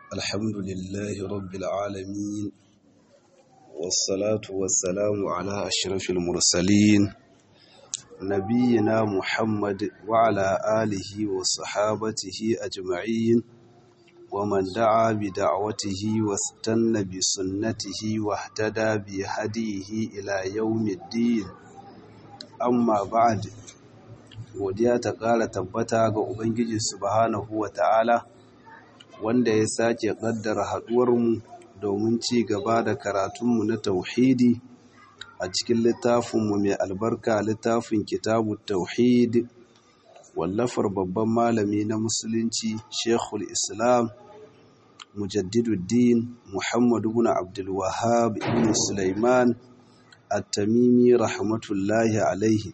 الحمد لله رب العالمين والصلاة والسلام على أشرف المرسلين نبينا محمد وعلى آله وصحابته أجمعين ومن دعا بدعوته واستنى بسنته واهتدى بهديه إلى يوم الدين amma ba'ad godiya ta ƙara tabbata ga ubangiji subhanahu wa ta'ala wanda ya sake ƙaddara haɗuwarmu domin ci gaba da karatunmu na tauhidi a cikin littafinmu mai albarka littafin kitabu tauhid wallafar babban malami na musulunci shekul islam mujaddiduddin muhammadu bin abdulwahab ibn sulaiman at-tamimi rahmatullahi alaihi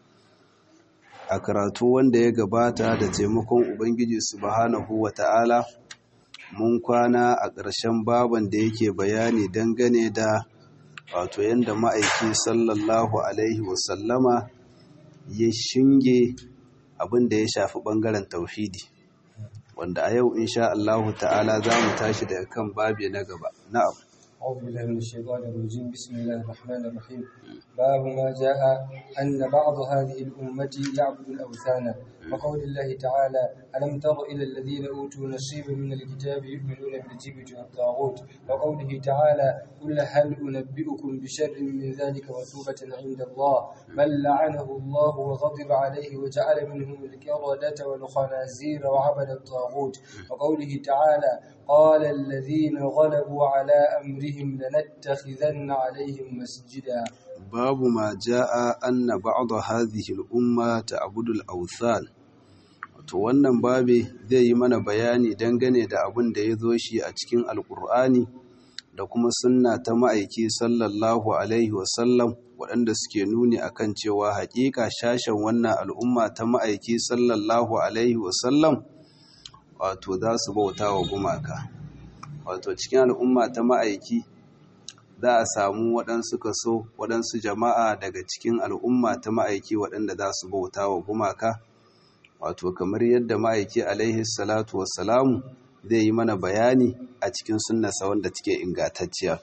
a karatu wanda ya gabata da taimakon ubangiji subhanahu wata'ala mun kwana a ƙarshen baban da yake bayani dangane da wato yadda ma'aiki sallallahu alaihi wasallama ya shinge abin da ya shafi ɓangaren tauhidi wanda a yau insha Allahu ta'ala za mu tashi daga kan babi na gaba na'am أعوذ بالله من الشيطان الرجيم بسم الله الرحمن الرحيم باب ما جاء أن بعض هذه الأمة يعبد الأوثان وقول الله تعالى ألم تر إلى الذين أوتوا نصيبا من الكتاب يؤمنون بالجبت والطاغوت وقوله تعالى قل هل أنبئكم بشر من ذلك مثوبة عند الله من لعنه الله وغضب عليه وجعل منهم الكردة والخنازير وعبد الطاغوت وقوله تعالى قال الذين غلبوا على أمرهم لنتخذن عليهم مسجدا باب ما جاء أن بعض هذه الأمة تعبد الأوثان to wannan babe zai yi mana bayani dangane da abin da ya zo shi a cikin alkur'ani da kuma sunna ta ma'aiki sallallahu alaihi wasallam waɗanda suke nuni akan cewa haƙiƙa shashen wannan al'umma ta ma'aiki sallallahu alaihi wasallam wato za su bauta wa gumaka wato cikin al'umma ta ma'aiki za a samu waɗansu kaso waɗansu jama'a daga cikin al'umma ta ma'aiki waɗanda za su bauta wa gumaka wato kamar yadda ma'aiki alaihi salatu wassalamu zai yi mana bayani a cikin sunnasa wanda take ingantacciya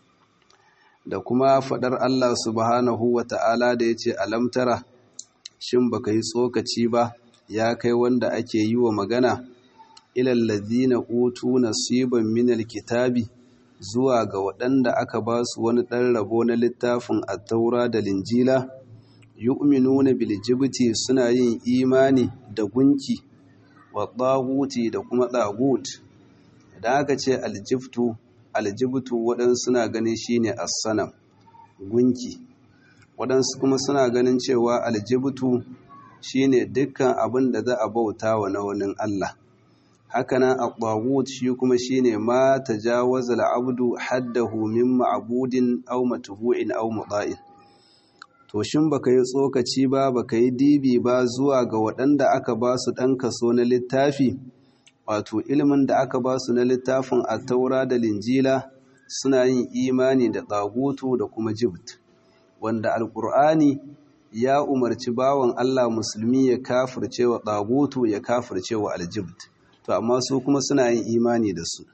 da kuma faɗar Allah subhanahu wa ta'ala da ya ce alamtara shin baka yi tsokaci ba ya kai wanda ake yi wa magana ilallazina utu nasiban minal kitabi zuwa ga waɗanda aka ba su wani ɗan rabo na littafin attaura da linjila yu'minuna bil jibti suna yin imani da gunki wa tsaguti da kuma tsagut idan aka ce aljibtu aljibtu waɗansu suna ganin shine as-sanam gunki waɗansu kuma suna ganin cewa aljibtu shine dukkan abin da za a bauta wa na wani Allah hakanan at-taghut shi kuma shine ma tajawaza al-abdu haddahu min ma'budin aw matbu'in aw muda'in to shin baka yi tsokaci ba baka yi dibi ba zuwa ga waɗanda aka ba su ɗan kaso na littafi wato ilimin da aka ba su na littafin at-taura da linjila suna yin imani da tsagutu da kuma jibt wanda alqur'ani ya umarci bawan Allah musulmi ya kafirce wa tsagutu ya kafirce wa aljibt to amma su kuma suna yin imani da su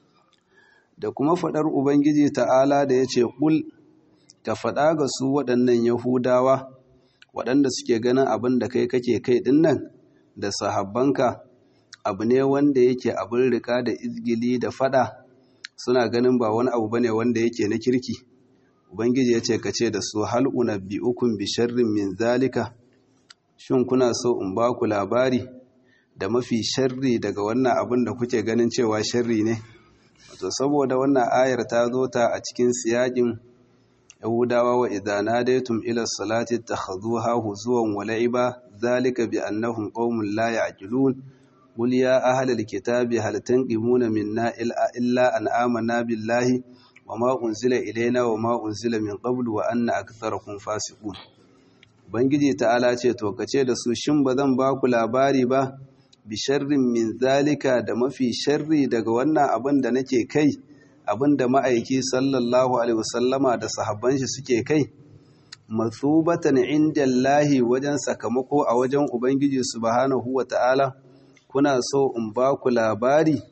da kuma faɗar ubangiji ta'ala da ya ce ƙul ka faɗa ga su waɗannan yahudawa waɗanda suke ganin abin da kai kake kai ɗin nan da sahabbanka abu ne wanda yake abin rika da izgili da faɗa suna ganin ba wani abu bane wanda yake na kirki ubangiji ya ce ka ce da su hal unabbi'ukum bi sharrin min zalika shin kuna so in ba ku labari da mafi sharri daga wannan abin da kuke ganin cewa sharri ne wato saboda wannan ayar ta zo ta a cikin siyakin yahudawa wa idza nadaytum ila salati takhadhuha huzuwan wa la'iba zalika bi annahum qaumun la ya'qilun qul ya ahlal kitabi hal tanqimuna minna illa an amanna billahi wama unzila ilaina wama unzila min qablu wa anna aktharakum fasiqun ubangiji ta'ala ce to kace da su shin bazan ba ku labari ba bi sharrin min zalika da mafi sharri daga wannan abin da nake kai abin da ma'aiki sallallahu alaihi wasallama da sahabban shi suke kai mathubatan indallahi wajen sakamako a wajen ubangiji subhanahu wata'ala kuna so in ba ku labari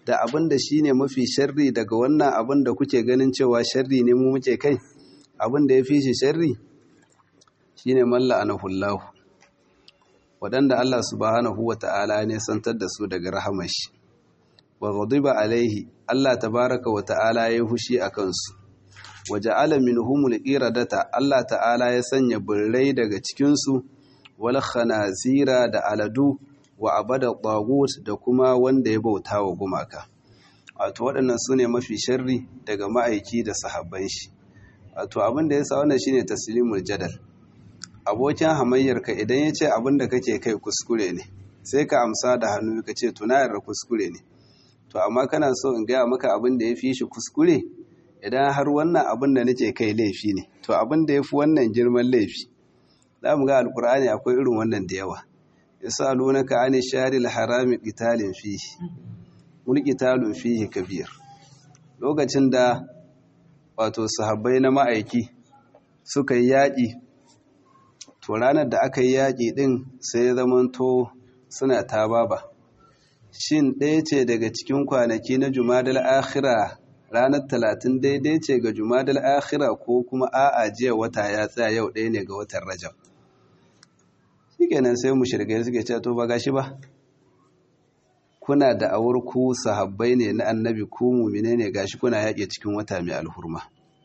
da abin da shine mafi sharri daga wannan abin da kuke ganin cewa sharri ne mu muke kai abin da ya fi shi sharri shine malla anahullahu waɗanda Allah subhanahu wa ta'ala ne santar da su daga rahamar shi wa ghadiba alaihi Allah tabaraka wa ta'ala ya hushi a kansu wa ja'ala minhumul qiradata Allah ta'ala ya sanya birrai daga cikin su wal khanazira da aladu wa abada tagut da kuma wanda ya bauta wa gumaka wato waɗannan su ne mafi sharri daga ma'aiki da sahabban shi wato abin da ya sa wannan shine taslimul jadal abokin hamayyarka idan ya ce abin da kake kai kuskure ne sai ka amsa da hannu ka ce tunayar da kuskure ne to amma kana so in gaya maka abin da ya fi shi kuskure idan har wannan abin da nake kai laifi ne to abin da ya fi wannan girman laifi za mu ga alkur'ani akwai irin wannan da yawa yasalunaka ani sharil harami qitalin fihi wal qitalun fihi kabir lokacin da wato sahabbai na ma'aiki suka yi yaƙi to ranar da aka yi yaƙi ɗin sai zamanto suna ta baba shin ɗaya ce daga cikin kwanaki na jumadal akhira ranar talatin daidai ce ga jumadal akhira ko kuma a'a jiya wata ya tsaya yau ɗaya ne ga watan rajab shikenan sai mu shirgai suke ce to ba gashi ba kuna da awar ku sahabbai ne na annabi ku mumine ne gashi kuna yaƙe cikin wata mai alhurma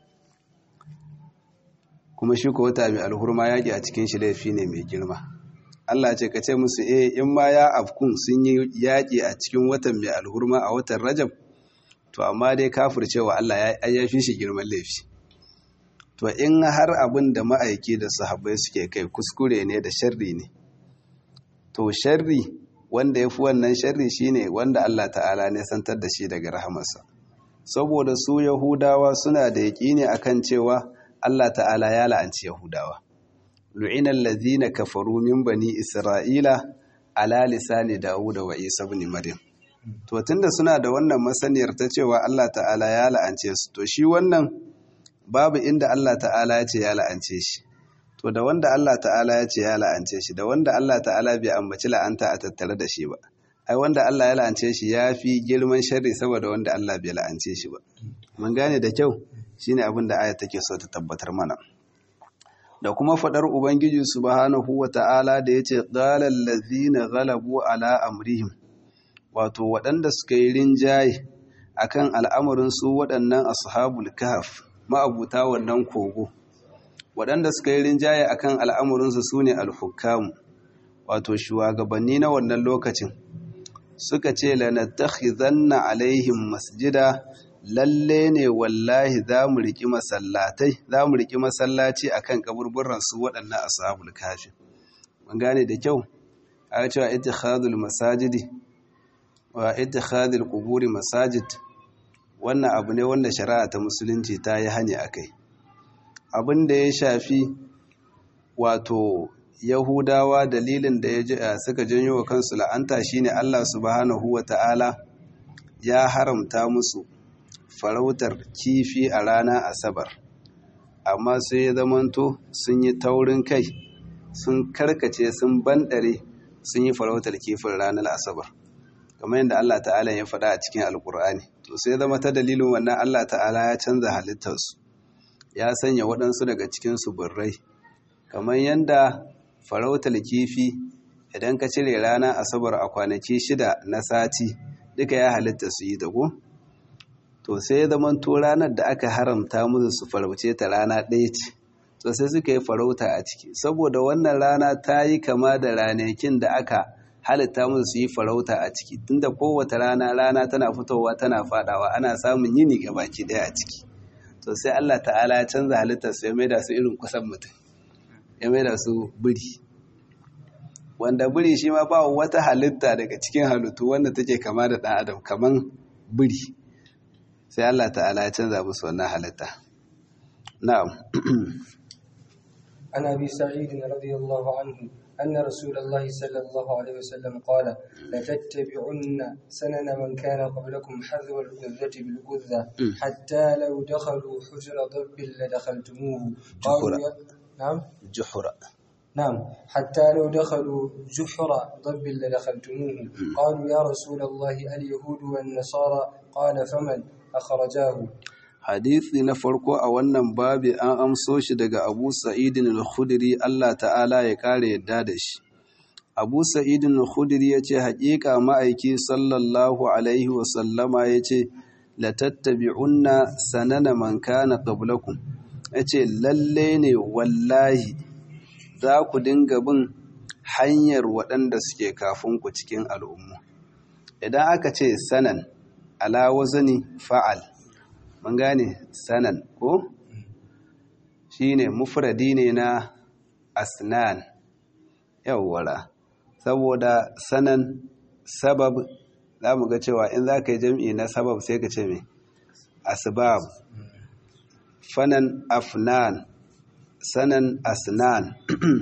kuma shi ko wata mai alhurma yaƙi a cikin shi laifi ne mai girma Allah ce ka ce musu eh in ma ya afkun sun yi yaƙi a cikin watan mai alhurma a watan Rajab to amma dai kafircewa Allah ya ya fi shi girman laifi to in har abin da ma'aiki da sahabbai suke kai kuskure ne da sharri ne to sharri wanda ya fi wannan sharri shine wanda Allah ta'ala ne santar da shi daga rahamarsa saboda su Yahudawa suna da yaƙini akan cewa Allah ta'ala ya la'anci Yahudawa. Lu'inan lazina kafaru min bani Isra'ila ala lisani Dawud wa Isa ibn Maryam. To tunda suna da wannan masaniyar ta cewa Allah ta'ala ya la'ance su, to shi wannan babu inda Allah ta'ala ya ce ya la'ance shi. To da wanda Allah ta'ala ya ce ya la'ance shi, da wanda Allah ta'ala bai ambaci la'anta a tattare da shi ba. Ai wanda Allah ya la'ance shi ya fi girman sharri saboda wanda Allah bai la'ance shi ba. Mun gane da kyau? shine abin da aya take so ta tabbatar mana da kuma fadar ubangiji subhanahu wata'ala da yace qalal ladzina ghalabu ala amrihim wato waɗanda suka yi rinjaye akan al'amarin su waɗannan ashabul kahf ma'abuta wannan kogo waɗanda suka yi rinjaye akan al'amarin su sune al-hukam wato shugabanni na wannan lokacin suka ce lanattakhizanna alaihim masjida lalle ne wallahi za mu riƙi masallatai za mu riƙi masallaci a kan kaburburan su waɗannan ashabul kafi mun gane da kyau a cewa ittikhadul masajidi wa ittikhadul quburi masajid wannan abu ne wanda shari'a ta musulunci ta yi hani akai abin da ya shafi wato yahudawa dalilin da ya suka janyo wa kansu la'anta shine Allah subhanahu wa ta'ala ya haramta musu farautar kifi a ranar asabar amma sai ya zamanto sun yi taurin kai sun karkace sun bandare sun yi farautar kifin ranar asabar kamar yadda Allah ta'ala ya faɗa a cikin alkur'ani to sai zama ta dalilin wannan Allah ta'ala ya canza halittarsu ya sanya waɗansu daga cikinsu birrai kamar yadda farautar kifi idan ka cire rana asabar a kwanaki shida na sati duka ya halitta su yi dago to sai ya zama to ranar da aka haramta musu su farauce ta rana ɗaya ce to sai suka yi farauta a ciki saboda wannan rana ta yi kama da ranakin da aka halitta musu su yi farauta a ciki tunda kowace rana rana tana fitowa tana fadawa ana samun yini ga baki ɗaya a ciki to sai Allah ta'ala ya canza halittar su ya maida su irin kusan mutum ya maida su biri wanda biri shi ma ba wata halitta daga cikin halittu wanda take kama da ɗan adam kaman biri sai Allah ta'ala ya canza musu wannan halitta na'am عن ابي سعيد رضي الله عنه ان رسول الله صلى الله عليه وسلم قال لتتبعن سنن من كان قبلكم حذو القذة بالقذة حتى لو دخلوا حجر ضب لدخلتموه قالوا يا نعم جحر نعم حتى لو دخلوا جحر ضب لدخلتموه قالوا يا رسول الله اليهود والنصارى قال فمن أخرجاه hadisi na farko a wannan babi an amso shi daga Abu Sa'idin al-Khudri Allah ta'ala ya kare yadda da shi Abu Sa'idin al-Khudri yace haƙiƙa ma'aiki sallallahu alaihi wa sallama yace la tattabi'unna sanana man kana qablakum yace lalle ne wallahi za ku dinga bin hanyar waɗanda suke kafin ku cikin al'ummu idan aka ce sanan ala wazani fa'al mun gane sanan ko shine mufradi ne na asnan yawwara saboda sanan sabab za mu ga cewa in za ka yi jam'i na sabab sai ka ce mai asbab fanan afnan sanan asnan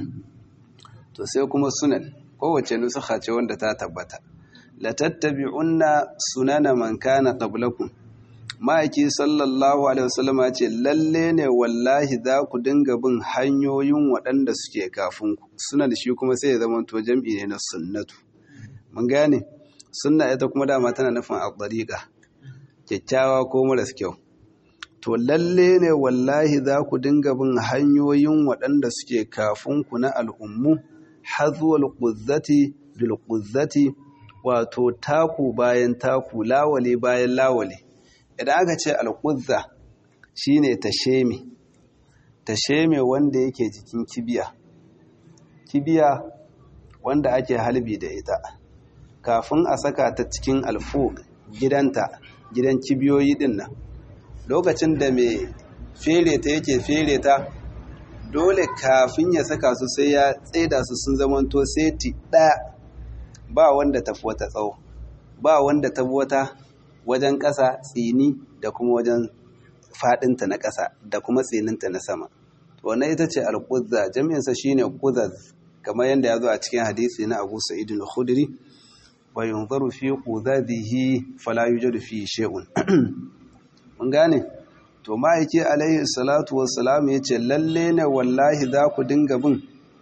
to sai kuma sunan kowace nusuka ce wanda ta tabbata la tattabi'unna sunana man kana qablakum ma'aiki sallallahu alaihi wasallama ce lalle ne wallahi za ku dinga bin hanyoyin waɗanda suke kafin ku suna da shi kuma sai ya zama to jam'i ne na sunnatu mun gane sunna ita kuma dama tana nufin a ɗariƙa kyakkyawa ko maras kyau to lalle ne wallahi za ku dinga bin hanyoyin waɗanda suke kafin ku na al'ummu hazuwal ƙuzzati bil ƙuzzati wato taku bayan taku lawale bayan lawale idan aka ce alƙuzza shine tasheme tasheme wanda yake jikin kibiya kibiya wanda ake halbi da ita kafin a saka ta cikin alfu gidanta gidan kibiyoyi din nan lokacin da mai fere ta yake fere ta dole kafin ya saka su sai ya tsaida su sun zamanto seti ɗaya ba wanda tafi wata tsawo ba wanda tafi wata wajen ƙasa tsini da kuma wajen faɗinta na ƙasa da kuma tsininta na sama wannan ita ce alƙuzza jami'insa shine ƙuzaz kamar yadda ya zo a cikin hadisi na abu sa'id al-khudri wa yunzaru fi qudadihi fala yujadu fi shay'un mun gane to ma'aiki alaihi salatu wassalam yace lalle ne wallahi za ku dinga bin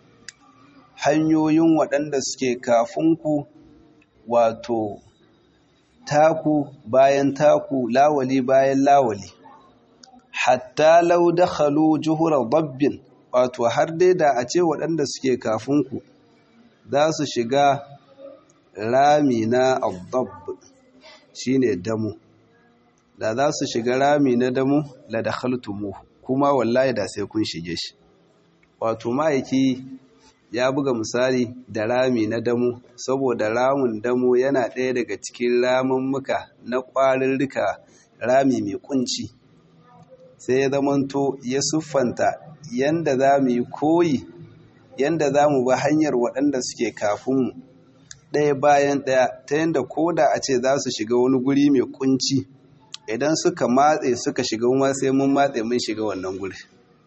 hanyoyin waɗanda suke kafin ku wato taku bayan taku lawali bayan lawali hatta lau dakhalu juhura dabbin wato har dai da a ce waɗanda suke kafin ku za su shiga rami na addab shine damu da za su shiga rami na damu la dakhaltumu kuma wallahi da sai kun shige shi wato ma'aiki ya buga misali da rami na damu saboda ramin damu yana ɗaya daga cikin ramummuka na ƙwarirrika rami mai kunci sai ya zamanto ya siffanta yanda za mu yi koyi yanda za mu ba hanyar waɗanda suke kafinmu ɗaya bayan ɗaya ta yanda ko da a ce za su shiga wani guri mai kunci idan suka matse suka shiga ma sai mun matse mun shiga wannan guri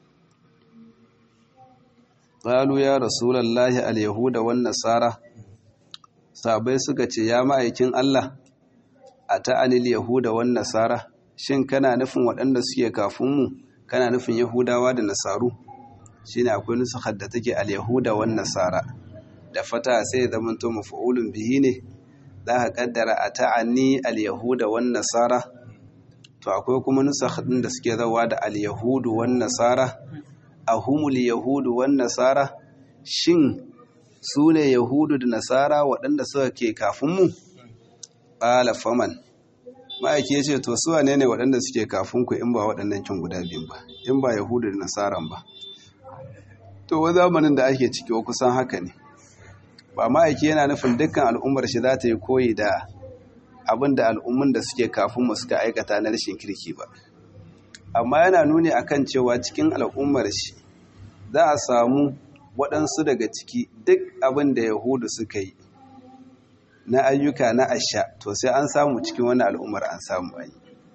qalu ya rasulullahi al-yahuda wan nasara sabai suka ce ya ma'aikin Allah a ta'anil yahuda wan nasara shin kana nufin waɗanda suke kafin mu kana nufin yahudawa da nasaru shine akwai nusukar da take al-yahuda wan nasara da fata sai zaman to maf'ulun bihi ne za ka kaddara a ta'ani al-yahuda wan nasara to akwai kuma nusakh din da suke zawa da al-yahudu wan nasara ahumul yahudu wan nasara shin su ne yahudu da nasara waɗanda suka ke kafin mu qala faman ma'aiki ya ce to su wane ne waɗanda suke kafin ku in ba waɗannan kin guda biyun ba in ba yahudu da nasaran ba to wa zamanin da ake ciki wa kusan haka ne ba ma'aiki yana nufin dukkan al'ummar shi za ta yi koyi da abin da al'ummun da suke kafin mu suka aikata na rashin kirki ba amma yana nuni akan cewa cikin al'ummar shi za a samu waɗansu daga ciki duk abin da yahudu suka yi na ayyuka na asha to sai an samu cikin wani al'ummar an samu ayi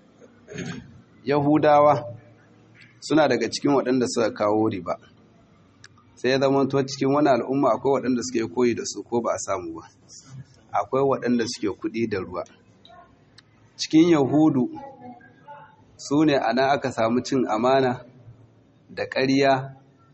yahudawa suna daga cikin waɗanda suka kawo riba sai ya zama to cikin wani al'umma akwai waɗanda suke koyi da su ko ba a samu ba akwai waɗanda suke kuɗi da ruwa cikin yahudu su ne a nan aka samu cin amana da ƙarya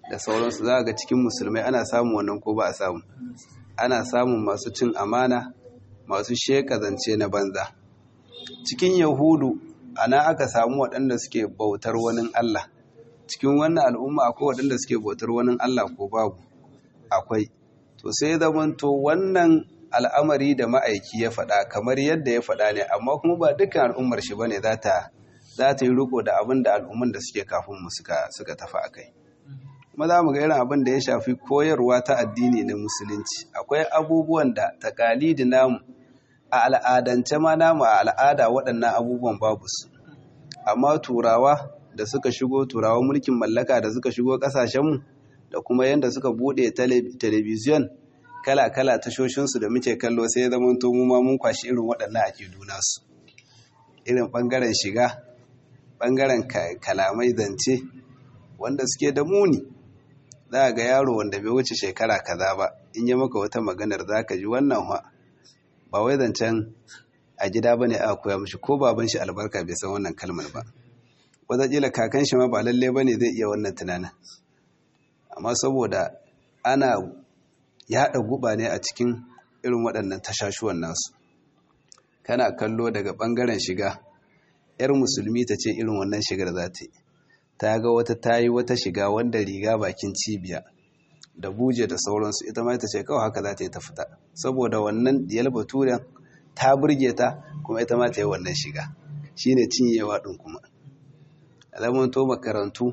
da sauransu za ga cikin musulmai ana samun wannan ko ba a samu ana samun masu cin amana masu sheka zance na banza cikin yahudu ana aka samu waɗanda suke bautar wani Allah cikin wannan al'umma akwai waɗanda suke bautar wani Allah ko babu akwai to sai zamanto wannan al'amari da ma'aiki ya faɗa kamar yadda ya faɗa ne amma kuma ba dukkan al'ummar shi bane za ta za ta yi riko da abin da al'umman da suke kafin mu suka suka tafi akai kuma za mu ga irin abin da ya shafi koyarwa ta addini na musulunci akwai abubuwan da takalidi namu a al'adance ma namu a al'ada waɗannan abubuwan babu su amma turawa da suka shigo turawa mulkin mallaka da suka shigo ƙasashenmu da kuma yadda suka buɗe talabijin kala-kala tashoshinsu da muke kallo sai zama to mu ma mun kwashi irin waɗannan ake duna su irin ɓangaren shiga ɓangaren kalamai zance wanda suke da muni za ga yaro wanda bai wuce shekara kaza ba in yi maka wata maganar za ka ji wannan wa ba wai zancen a gida ba ne aka koya mashi ko baban shi albarka bai san wannan kalmar ba wataƙila kakan shi ma ba lalle ba ne zai iya wannan tunanin amma saboda ana yaɗa guba ne a cikin irin waɗannan tashashuwan nasu kana kallo daga ɓangaren shiga 'yar musulmi ta ce irin wannan shigar za ta yi ta ga wata ta yi wata shiga wanda riga bakin cibiya da buje da sauransu ita ma ita ce kawai haka za ta yi ta fita saboda wannan diyal baturen ta burge ta kuma ita ma ta yi wannan shiga shine cinyewa ɗin kuma alamun to makarantu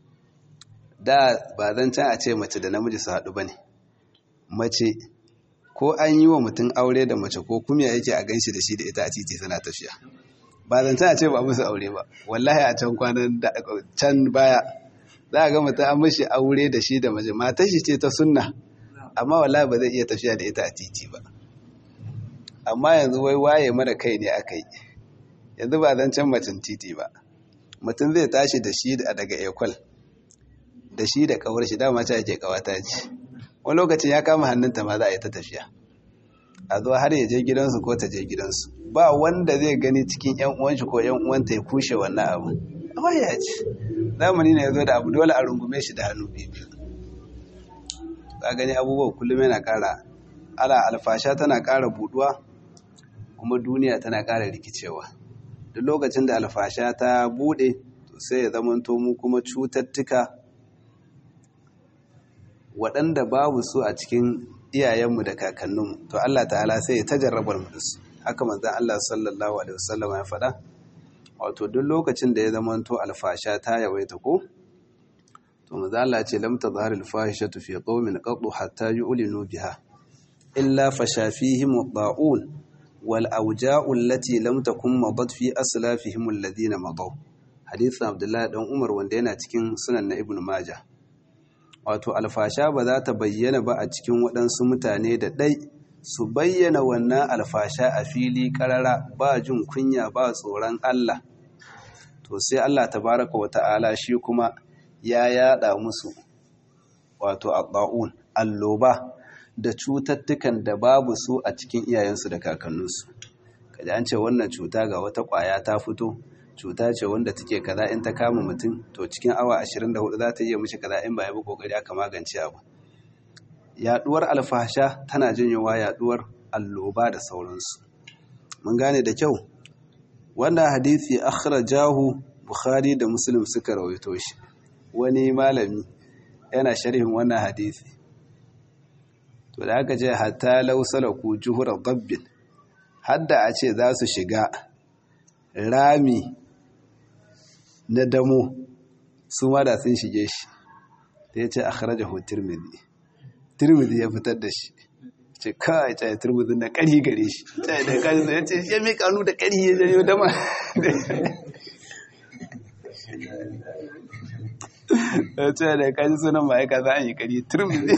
da ba zan can a ce mace da namiji su haɗu ba ne mace ko an yi wa mutum aure da mace ko kuma yake a ganshi da shi da ita a titi suna tafiya ba zan can a ce ba musu aure ba wallahi a can kwanan can baya za a ga mutum an mashi aure da shi da mace matar shi ce ta sunna amma wallahi ba zai iya tafiya da ita a titi ba amma yanzu wai waye mara kai ne aka yi yanzu ba zan can macen titi ba mutum zai tashi da shi daga ekwal da shi da kawar shi dama ce ake kawata ce wani lokacin ya kama hannunta ma za a yi ta tafiya a zuwa har ya je gidansu ko ta je gidansu ba wanda zai gani cikin yan uwanshi ko yan uwanta ya kushe wannan abu amma ya ce zamani ne ya zo da abu dole a rungume shi da hannu biyu ka gani abubuwa kullum yana kara ala alfasha tana kara buduwa kuma duniya tana kara rikicewa duk lokacin da alfasha ta bude to sai ya zamanto mu kuma cututtuka waɗanda babu su a cikin iyayenmu da kakanninmu to Allah ta'ala sai ya tajarrabar mu da su haka manzon Allah sallallahu alaihi wasallam ya faɗa wato duk lokacin da ya zamanto alfasha ta yawaita ko to manzon Allah ce lam tadhhar alfahishatu fi qaumin qattu hatta yu'linu biha illa fasha fihim ad-da'un wal awja'u allati lam takun madat fi aslafihim alladhina madaw hadith Abdullah dan Umar wanda yana cikin sunan na Ibn Majah wato alfasha ba za ta bayyana ba a cikin waɗansu mutane da ɗai su bayyana wannan alfasha a fili ƙarara ba jin kunya ba tsoron Allah to sai Allah tabaraka wa ta'ala shi kuma ya yada musu wato adda'un alloba da cututtukan da babu su a cikin iyayensu da kakanninsu kaji an ce wannan cuta ga wata ƙwaya ta fito cuta ce wanda take kaza in ta kama mutum to cikin awa 24 za ta iya mishi kaza in ba ya bi kokari aka magance abu yaduwar alfasha tana janyowa yaduwar alloba da sauransu mun gane da kyau wannan hadisi akhrajahu bukhari da muslim suka rawaito shi wani malami yana sharhin wannan hadisi to da aka ce hatta law salaku juhura dabbin hadda a ce za su shiga rami na damo su ma da sun shige shi da ya ce a kharajahu tirmidhi tirmidhi ya fitar da shi ce kai ta tirmidhi na kari gare shi ta da kari ya ce ya mi kanu da kari ya janyo dama ya ce da kaji sunan ma'aika za a yi kari tirmidhi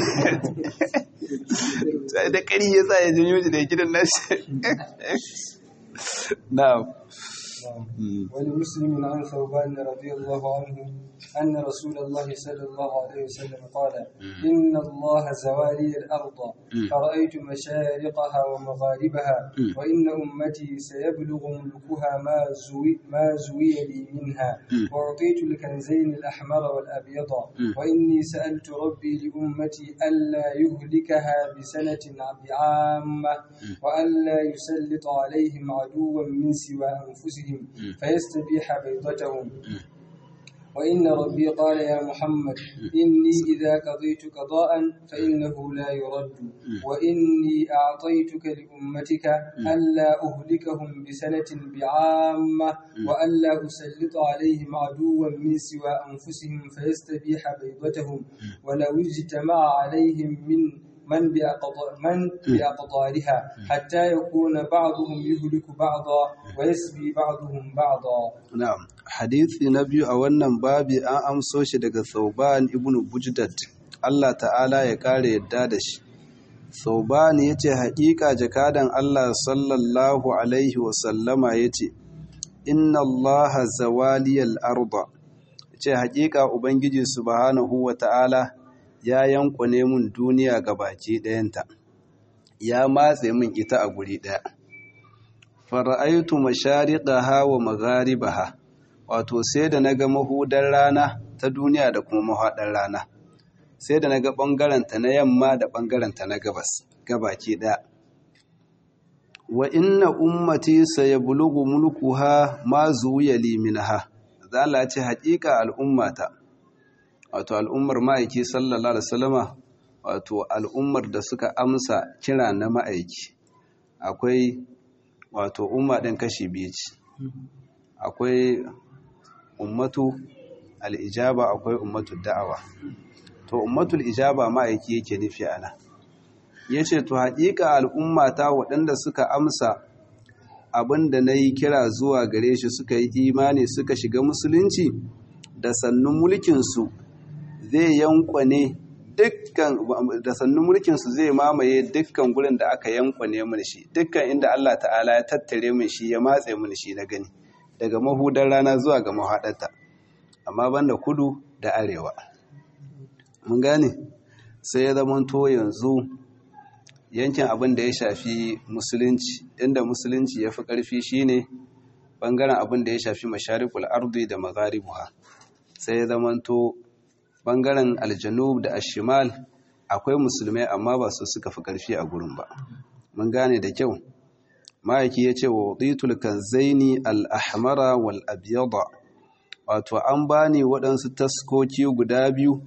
ta da kari ya sa ya janyo shi da gidan nashi na'am ولمسلم عن ثوبان رضي الله عنه أن رسول الله صلى الله عليه وسلم قال إن الله زوالي الأرض فرأيت مشارقها ومغاربها وإن أمتي سيبلغ ملكها ما زوي, ما زوي لي منها وأعطيت الكنزين الأحمر والأبيض وإني سألت ربي لأمتي ألا يهلكها بسنة بعامة وألا يسلط عليهم عدوا من سوى أنفسهم فيستبيح بيضتهم وإن ربي قال يا محمد إني إذا قضيت قضاء فإنه لا يرد وإني أعطيتك لأمتك ألا أهلكهم بسنة بعامة وألا أسلط عليهم عدوا من سوى أنفسهم فيستبيح بيضتهم ولو اجتمع عليهم من من من بأقطارها حتى يكون بعضهم يهلك بعضا ويسبي بعضهم بعضا نعم حديث نبي a wannan babi an amso shi daga Thauban ibn Bujdad Allah ta'ala ya kare yadda da shi Thauban yace haƙiƙa jakadan Allah sallallahu alaihi wa sallama yace inna Allah zawaliyal arda yace haƙiƙa ubangiji subhanahu wa ta'ala ya yankune mun duniya ga baki ɗayanta ya matse min ita a guri ɗaya fara'aitu mashariqaha wa magharibaha wato sai da naga mahudar rana ta duniya da kuma mahaɗar rana sai da naga ɓangaren ta na yamma da ɓangaren ta na gabas gabaki ɗaya wa inna ummati sayablugu mulkuha ma zuwiya li minha zala ce haƙiƙa al'ummata wato al'ummar ma'aiki sallallahu alaihi wasallama wato al'ummar da suka amsa kira na ma'aiki akwai wato umma ɗin kashi biyu ce akwai ummatu al'ijaba akwai ummatu da'awa to ummatul ijaba ma'aiki yake nufi ana ya ce to haƙiƙa al'ummata waɗanda suka amsa abin da na yi kira zuwa gare shi suka yi imani suka shiga musulunci da sannun mulkinsu zai yankwane dukkan da sannu mulkinsu zai mamaye dukkan gurin da aka yankwane mun shi dukkan inda Allah ta'ala ya tattare mun shi ya matse mun shi na gani daga mahudar rana zuwa ga mahaɗarta amma banda kudu da arewa mun gane sai ya zama to yanzu yankin abin da ya shafi musulunci inda musulunci ya fi ƙarfi shine bangaren abin da ya shafi masharikul ardi da magharibuha sai ya zama to bangaren aljanub da ashimal akwai musulmai amma ba su suka fi ƙarfi a gurin ba mun gane da kyau ma'aiki ya ce wa waditul kanzaini al-ahmara wal abyada wato an bani waɗansu taskoki guda biyu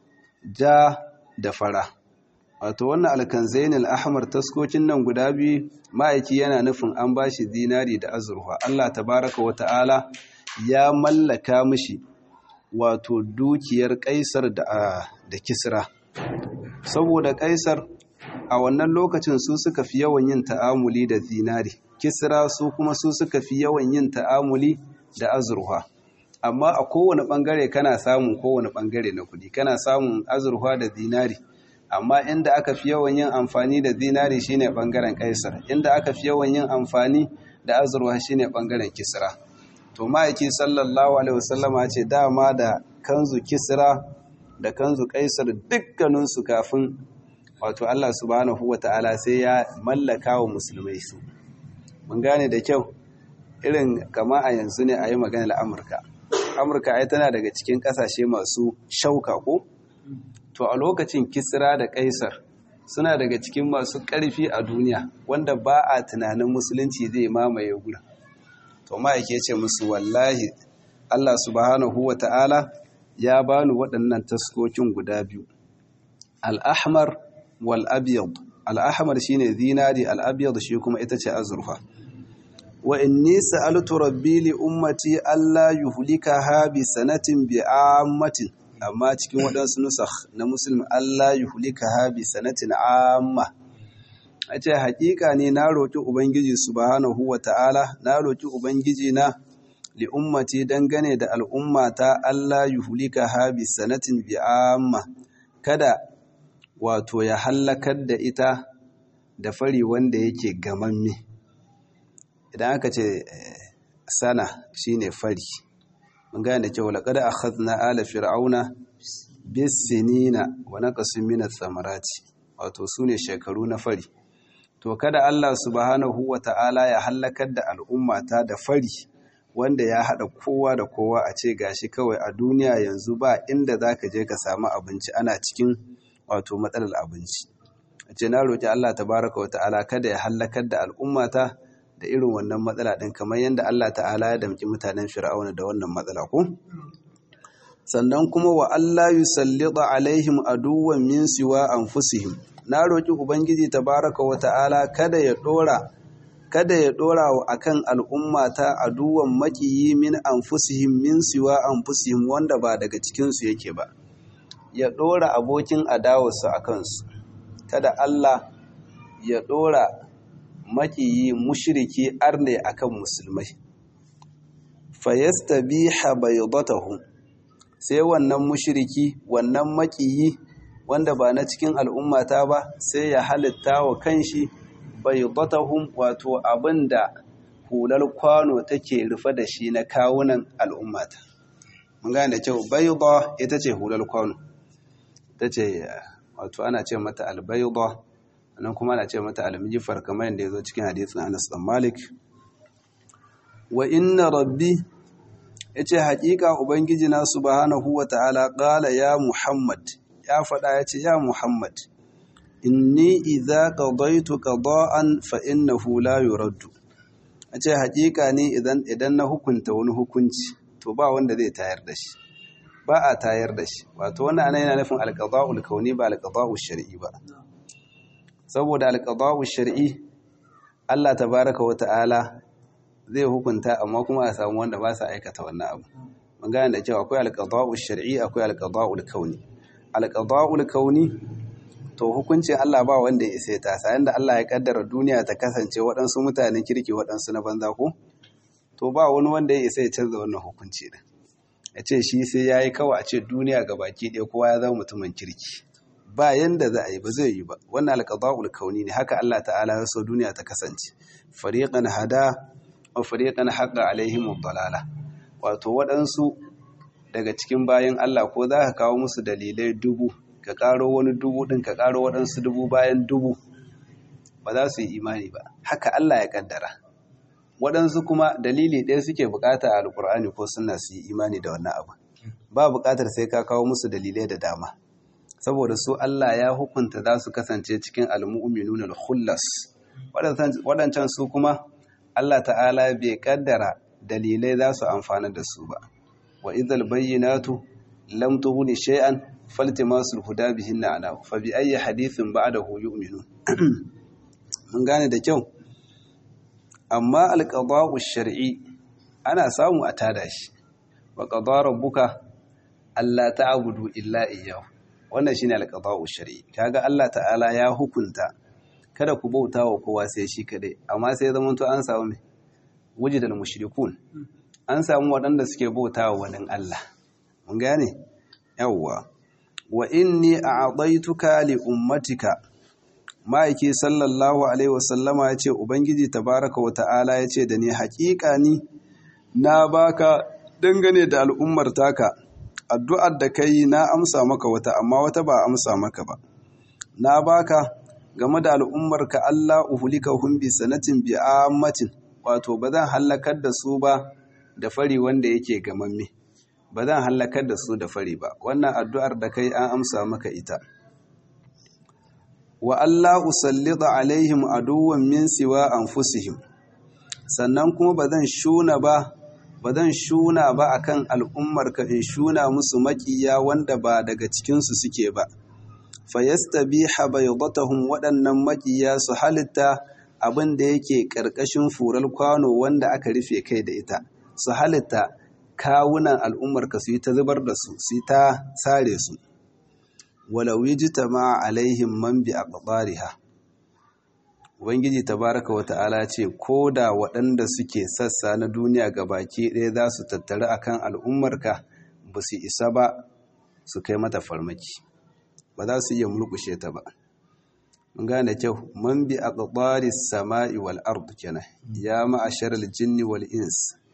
ja da fara wato wannan alkanzaini al-ahmar taskokin nan guda biyu ma'aiki yana nufin an bashi zinari da azurfa Allah tabaraka wa ta'ala ya mallaka mishi wato dukiyar kaisar da, da kisra saboda kaisar a wannan lokacin su suka fi yawan yin ta'amuli da zinari kisra su kuma su suka fi yawan yin ta'amuli da azurfa amma a kowane bangare kana samun kowane bangare na kudi kana samun azurfa da zinari amma inda aka fi yawan yin amfani da zinari shine bangaren kaisar inda aka fi yawan yin amfani da azurfa shine bangaren kisra to ma'aiki sallallahu alaihi wasallama ce dama da kanzu kisra da kanzu kaisar dukkaninsu kafin wato Allah subhanahu wata'ala sai ya mallaka wa musulmai su mun gane da kyau irin kama a yanzu ne a yi maganar amurka amurka ai tana daga cikin kasashe masu shauka ko to a lokacin kisra da kaisar suna daga cikin masu ƙarfi a duniya wanda ba a tunanin musulunci zai mamaye gurin to ma yake ce musu wallahi Allah subhanahu wa ta'ala ya bani waɗannan taskokin guda biyu al'ahmar wal abyad al'ahmar shine zinari al'abyad shi kuma ita ce azurfa wa inni sa'altu rabbi li ummati alla yuhlikaha bi sanatin bi ammatin amma cikin waɗansu nusakh na muslim Allah yuhlikaha bi sanatin amma a ce haƙiƙa ne na roƙi ubangiji subhanahu wa ta'ala na roƙi ubangiji na li ummati dangane da al'ummata Allah yuhlikaha bi sanatin bi amma kada wato ya hallakar da ita da fari wanda yake gamamme idan aka ce sana shine fari mun gane da kyau laqad akhadna ala fir'auna bisinina wa naqasin min ath-thamarati wato sune shekaru na fari to kada Allah subhanahu wata'ala ya halakar da al'ummata da fari wanda ya hada kowa da kowa a ce gashi kawai a duniya yanzu ba inda zaka je ka samu abinci ana cikin wato matsalar abinci ce na roki Allah tabaraka wata'ala kada ya halakar da al'ummata da irin wannan matsala din kamar yadda Allah ta'ala ya damki mutanen fir'auna da wannan matsala ko sannan kuma wa Allah yusallita alaihim aduwwan min siwa anfusihim na roki ubangiji tabaraka wa ta'ala kada ya dora kada ya dora wa akan al'umma ta aduwwan makiyi min anfusihim min siwa anfusihim wanda ba daga cikin su yake ba ya dora abokin adawarsu akan su kada Allah ya dora makiyi mushriki arne akan musulmai fayastabiha baydatahum sai wannan mushiriki wannan makiyi wanda ba na cikin al'ummata ba sai ya halitta wa kanshi baydatahum wato abinda hular kwano take rufe da shi na kawunan al'ummata mun gane da kyau bayda ita ce hular kwano ita ce wato ana ce mata albayda nan kuma ana ce mata almijifar kamar yadda ya zo cikin hadisin Anas dan Malik wa inna rabbi ya ce haƙiƙa Ubangiji na subhanahu wa ta'ala ƙala ya Muhammad ya faɗa ya ce ya Muhammad inni idza qadaytu qada'an fa innahu la yuraddu ya ce haƙiƙa ne idan idan na hukunta wani hukunci to ba wanda zai tayar da shi ba a tayar da shi wato wannan ana yana nufin alqada'ul kauni ba alqada'ul shar'i ba saboda alqada'ul shar'i Allah tabaraka wa ta'ala zai hukunta amma kuma a samu wanda ba sa aikata wannan abu mun gane da cewa akwai alqada'u shar'i akwai alqada'u kauni alqada'u kauni to hukuncin Allah ba wanda ya isa ta sayan da Allah ya kaddara duniya ta kasance waɗansu mutanen kirki waɗansu na banza ko to ba wani wanda ya isa ya canza wannan hukunci din ya ce shi sai ya yi kawai a ce duniya ga baki ɗaya kowa ya zama mutumin kirki ba yanda za a yi ba zai yi ba wannan alqada'u kauni ne haka Allah ta'ala ya so duniya ta kasance fariqan hada wa fariqan haqqa alaihim dalala wato waɗansu daga cikin bayan Allah ko za ka kawo musu dalilai dubu ka ƙaro wani dubu ɗin ka ƙaro waɗansu dubu bayan dubu ba za su yi imani ba haka Allah ya ƙaddara waɗansu kuma dalili ɗaya suke buƙata a alƙur'ani ko suna su yi imani da wannan abu ba buƙatar sai ka kawo musu dalilai da dama saboda su Allah ya hukunta za su kasance cikin almu'minun al-khullas waɗancan su kuma Allah ta'ala bai kaddara dalilai za su amfana da su ba wa idhal bayyinatu lam tughni shay'an faltimasul huda bihinna ana fa bi ayyi hadithin ba'dahu yu'minun mun gane da kyau amma alqada'u shar'i ana samu a tada shi wa qada rabbuka alla ta'budu illa iyyahu wannan shine alqada'u shar'i kaga Allah ta'ala ya hukunta kada ku bauta wa kowa sai shi kadai amma sai zaman to an samu me wujidal mushrikun an samu waɗanda suke bauta wa wani Allah mun gane yawwa wa inni a'daytuka li ummatika ma'aiki sallallahu alaihi wasallama yace ubangiji tabaraka wa ta'ala yace da ni haƙiƙa ni na baka dangane da al'ummar taka addu'ar da kai na amsa maka wata amma wata ba amsa maka ba na baka game da al'ummarka Allah uhulikahum bi sanatin bi ammatin wato ba zan hallakar da su ba da fari wanda yake gamamme ba zan hallakar da su da fari ba wannan addu'ar da kai an amsa maka ita wa Allah usallita alaihim aduwwan min siwa anfusihim sannan kuma ba zan shuna ba ba zan shuna ba akan al'ummarka in shuna musu makiya wanda ba daga cikinsu suke ba fayastabiha baydatahum waɗannan makiya su halitta abin da yake ƙarƙashin furar kwano wanda aka rufe kai da ita su halitta kawunan al'ummarka su yi ta zubar da su su yi ta sare su walau yijtama alaihim man bi aqdariha ubangiji tabaraka wa ta'ala ce ko da waɗanda suke sassa na duniya ga baki ɗaya za su tattara akan al'ummarka ba su isa ba su kai mata farmaki ba za su iya mulkushe ta ba mun gane kyau man bi aqdari samai wal ard kenan ya ma'ashar al jinni wal ins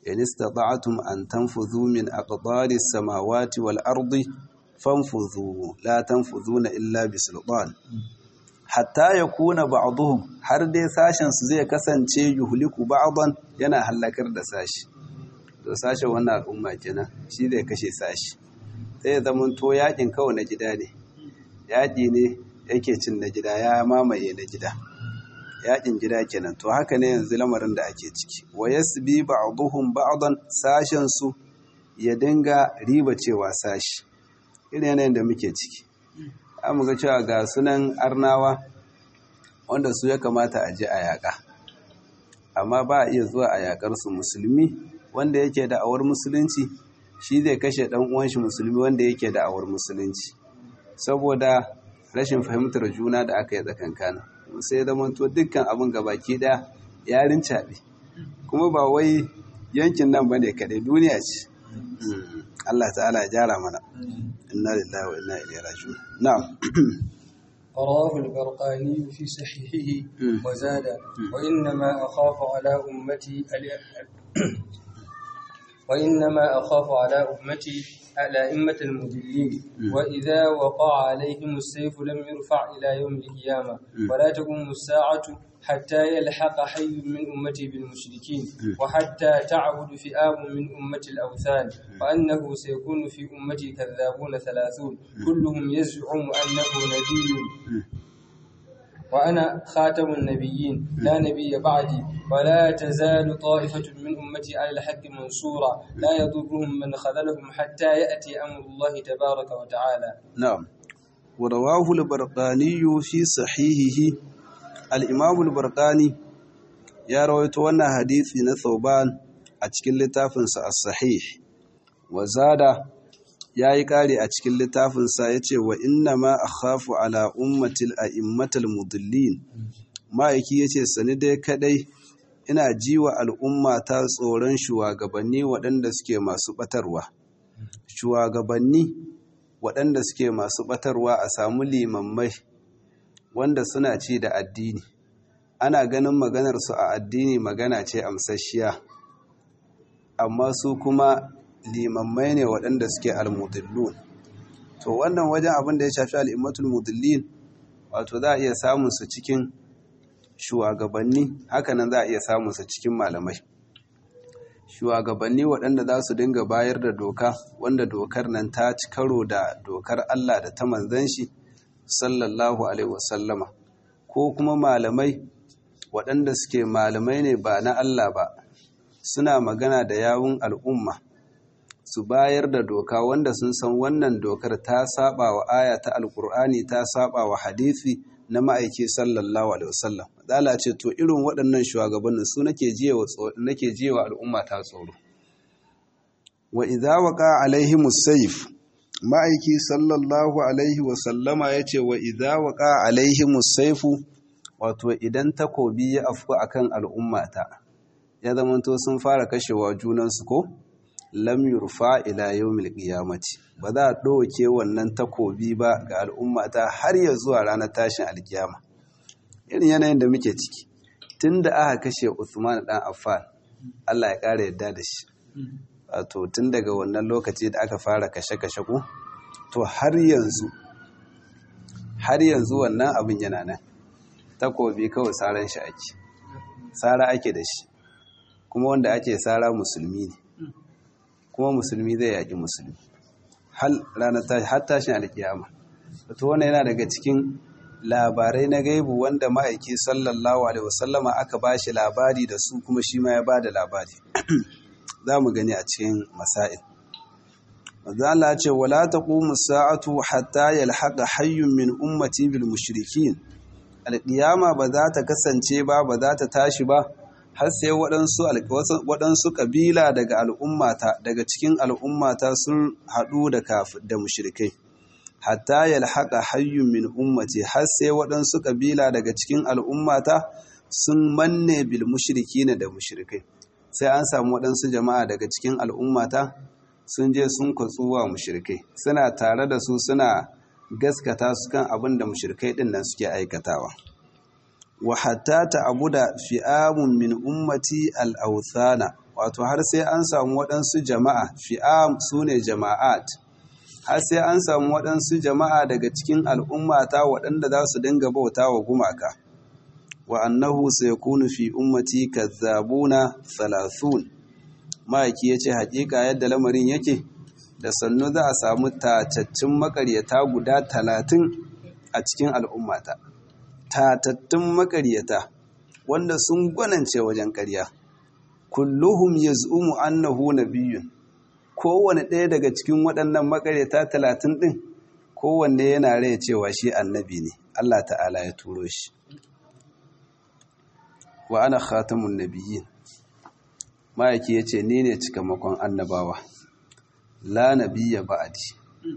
in istata'tum an tanfudhu min aqtaris samawati wal ardi fanfudhu la tanfudhuna illa bisultan hatta yakuna ba'dhum har dai sashen su zai kasance yuhliku ba'dan yana halakar da sashi to sashen wannan al'umma kenan shi zai kashe sashi sai ya zama to yakin kawai na gida ne yaki ne yake cin na gida ya mamaye na gida yakin gida kenan to haka ne yanzu lamarin da ake ciki wa yasbi ba'dhum ba'dan sashen su ya dinga riba cewa sashi irin yanayin da muke ciki an ga cewa ga sunan arnawa wanda su ya kamata a je a yaƙa amma ba a iya zuwa a yaƙar su musulmi wanda yake da awar musulunci shi zai kashe ɗan uwan shi musulmi wanda yake da awar musulunci saboda rashin fahimtar juna da aka yi tsakankanin sai zamanto dukkan abin gabaki ɗaya yarin caɓe kuma ba wai yankin nan ba ne kaɗai duniya ce Allah ta'ala ya jara mana inna lillahi wa inna ilaihi raji'un na'am رواه البرقاني في صحيحه وزاد وإنما أخاف على أمتي وإنما أخاف على أمتي على أئمة المضلين وإذا وقع عليهم السيف لم يرفع إلى يوم القيامة ولا تقوم الساعة حتى يلحق حي من أمتي بالمشركين وحتى تعبد فئام من أمة الأوثان وأنه سيكون في أمتي كذابون ثلاثون كلهم يزعم أنه نبي وأنا خاتم النبيين لا نبي بعدي ولا تزال طائفة من أمتي على الحق منصورا لا يضرهم من خذلهم حتى يأتي أمر الله تبارك وتعالى نعم ورواه البرقاني في صحيحه الإمام البرقاني يا رويت وانا حديثي نثوبان أتكل لتافنس الصحيح وزاد ya yi ƙari a cikin littafinsa ya ce wa inna ma a khafu ala ummatil a immatal mudallin ma'aiki ya ce sani dai kadai ina ji wa al'umma ta tsoron shugabanni waɗanda suke masu ɓatarwa shugabanni waɗanda suke masu ɓatarwa a samu limammai wanda suna ci da addini ana ganin maganarsu a addini magana ce amsasshiya amma su kuma limammai ne waɗanda suke almudillun to wannan wajen abin da ya shafi al'immatul mudillin wato za a iya samun su cikin shugabanni hakanan za a iya samun su cikin malamai shugabanni waɗanda za su dinga bayar da doka wanda dokar nan ta ci karo da dokar Allah da ta manzan shi sallallahu alaihi wasallama ko kuma malamai waɗanda suke malamai ne ba na Allah ba suna magana da yawun al'umma su bayar da doka wanda sun san wannan dokar ta saba wa aya ta alkur'ani ta saba wa hadisi na ma'aiki sallallahu alaihi wasallam dala ce to irin waɗannan shugabannin su nake jiyewa nake jiyewa al'umma ta tsoro wa idza waqa alaihimus sayf ma'aiki sallallahu alaihi wasallama yace wa idza waqa alaihimus sayf wato idan takobi ya afku akan al'ummata ya zamanto sun fara kashewa junansu ko lam yurfa ila yawmil qiyamati ba za a ɗauke wannan takobi ba ga al'ummata har ya zuwa ranar tashin alkiyama irin yanayin da muke ciki tunda aka kashe Uthman dan Affan Allah ya ƙara yadda da shi wato tun daga wannan lokaci da aka fara kashe-kashe ku to har yanzu har yanzu wannan abin yana nan takobi kawai saran shi ake sara ake da shi kuma wanda ake sara musulmi ne kuma musulmi zai yaƙi musulmi har tashin alkiyama to wannan yana daga cikin labarai na gaibu wanda ma'aiki sallallahu alaihi wasallama aka ba shi labari da su kuma shi ma ya ba da labari za mu gani a cikin masail Allah ce wala taqumu sa'atu hatta yalhaqa hayyun min ummati bil mushrikin alqiyama ba za ta kasance ba ba za ta tashi ba har sai waɗansu waɗansu ƙabila daga al'ummata daga cikin al'ummata sun haɗu da da mushrikai hatta yalhaqa hayyun min ummati har sai waɗansu ƙabila daga cikin al'ummata sun manne bil mushrikina da mushrikai sai an samu waɗansu jama'a daga cikin al'ummata sun je sun kwatsuwa mushrikai suna tare da su suna gaskata su kan abin da mushrikai ɗin nan suke aikatawa wa hatta ta'buda fi'amun min ummati al-awthana wato har sai an samu waɗansu jama'a fi'am su ne jama'at har sai an samu waɗansu jama'a daga cikin al'ummata waɗanda za su dinga bauta wa gumaka wa annahu sai kunu fi ummati kazzabuna salasun ma'aiki ya ce haƙiƙa yadda lamarin yake da sannu za a samu tatattun makaryata guda talatin a cikin al'ummata tatattun makaryata wanda sun gwanance wajen ƙarya kulluhum yaz'umu annahu nabiyyun kowane ɗaya daga cikin waɗannan makaryata talatin ɗin kowanne yana rai cewa shi annabi ne Allah ta'ala ya turo shi wa ana khatamun nabiyyin ma'aiki ya ce ni ne cikamakon annabawa la nabiyya ba'adi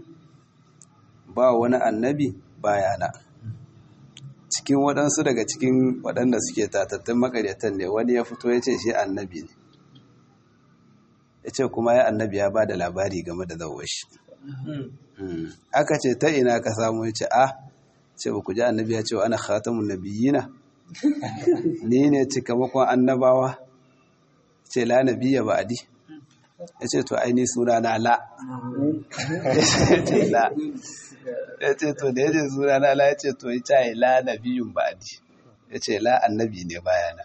ba wani annabi bayana cikin waɗansu daga cikin waɗanda suke tatattun makaryatan ne wani ya fito ya ce shi annabi ne ya ce kuma ya annabi ya ba da labari game da zawar shi aka ce ta ina ka samu ya ce a ce ba ku ji annabi ya ce wa ana khatamun nabiyina ni ne cikamakon annabawa ce la nabiyya ba'adi ya ce to aini suna na la ya ce to da ya ce suna na la ya ce to ya ce la nabiyun ba'adi ya ce la annabi ne bayana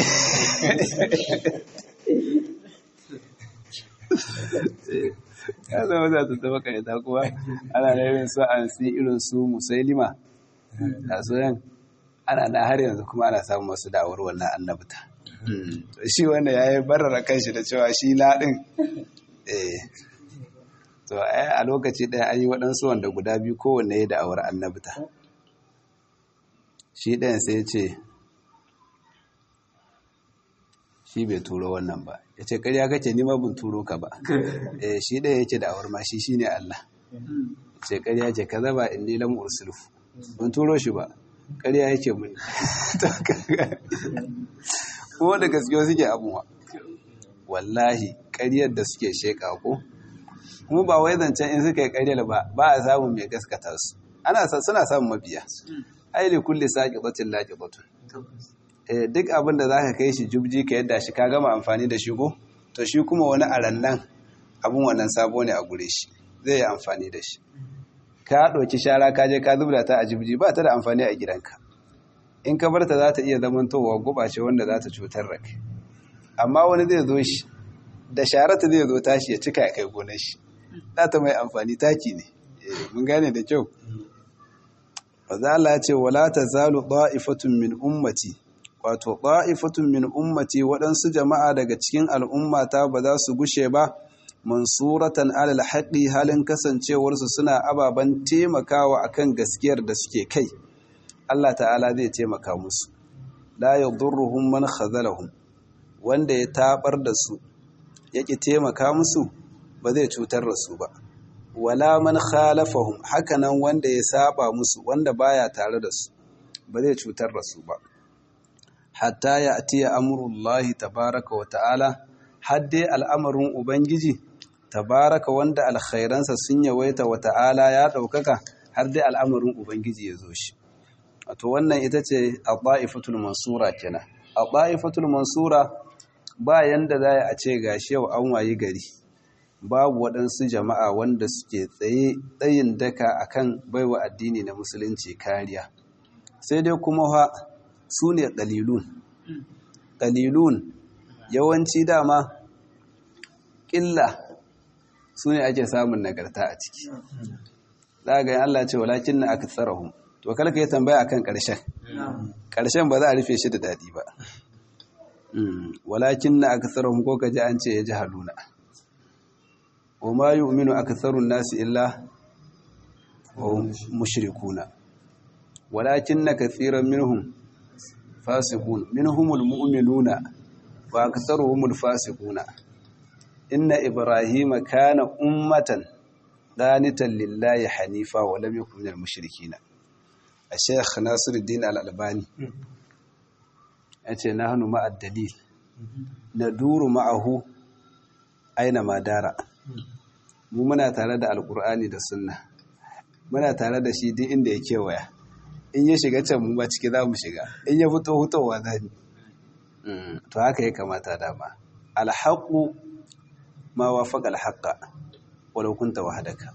ya zama za ta taba kaita kuwa ana da irin su an si irin su musailima a soyan ana na har yanzu kuma ana samun wasu da'awar wannan annabta shi wanda ya yi barara kanshi da cewa shi laɗin to a lokaci ɗaya an yi waɗansu wanda guda biyu kowanne ya da'awar annabta shi ɗayan sai ce shi bai turo wannan ba ya ce ƙarya kake nima bin turo ka ba shi ɗaya yake da'awar ma shi shi ne Allah ce ƙarya ce ka zaba in ni lamu ursulfu bin turo shi ba ƙarya yake muni kuma da gaskiya suke abuwa wallahi ƙaryar da suke sheƙa ko kuma ba wai zancen in suka yi ƙaryar ba ba a samun mai gaskata su ana suna samun mabiya aili kulli saqiqatin laqiqatun eh duk abin da zaka kai shi jubji ka yadda shi ka gama amfani da shi ko to shi kuma wani arannan abun wannan sabo ne a gure shi zai yi amfani da shi ka ɗauki shara ka je ka zubda ta a jibji ba ta da amfani a gidanka in ka barta za ta iya zamantowa gubace wanda za ta cutar da kai amma wani zai zo shi da sharata zai zo tashi ya cika ya kai gonar shi za ta mai amfani taki ne mun gane da kyau Maza Allah ce wala ta zalu ɗa'ifatun min ummati wato ɗa'ifatun min ummati waɗansu jama'a daga cikin al'ummata ba za su gushe ba mansuratan alal haƙi halin kasancewarsu suna ababen taimakawa akan gaskiyar da suke kai Allah ta'ala zai taimaka musu la yadurruhum man khazalahum wanda ya tabar da su yake taimaka musu ba zai cutar da su ba wala man khalafahum hakanan wanda ya saba musu wanda baya tare da su ba zai cutar da su ba hatta ya atiya amrullahi tabaraka wa ta'ala hadde al'amarin ubangiji tabaraka wanda alkhairansa sun yawaita wa ta'ala ya ɗaukaka har dai al'amarin ubangiji ya zo shi wato wannan ita ce a ɗa'ifatul mansura kenan a ɗa'ifatul mansura ba yanda za a ce gashi yau an wayi gari babu waɗansu jama'a wanda suke tsaye tsayin daka akan baiwa addini na musulunci kariya sai dai kuma ha su ne ƙalilun ƙalilun yawanci dama ƙilla su ne ake samun nagarta a ciki za ga yin Allah ce walakin na aka tsarahun to kalka yi tambaya akan ƙarshen ƙarshen ba za a rufe shi da daɗi ba walakin na aka tsarahun ko ka ji an ce ya ji haluna wa ma yi uminu aka tsarun nasu illa wa mushrikuna walakin na katsiran minhum fasikun minhumul mu'minuna wa aktharuhumul fasiquna inna ibrahima kana ummatan qanitan lillahi hanifa wa lam yakun minal mushrikeen al-shaykh nasiruddin al-albani yace nahnu ma'ad dalil naduru ma'ahu aina ma dara mu muna tare da alqur'ani da sunna muna tare da shi duk inda ya kewaya in ya shiga can mu ba ciki za mu shiga in ya fito hutowa za mu to haka ya kamata dama alhaqu ma wafaqa alhaqa walau kunta wahdaka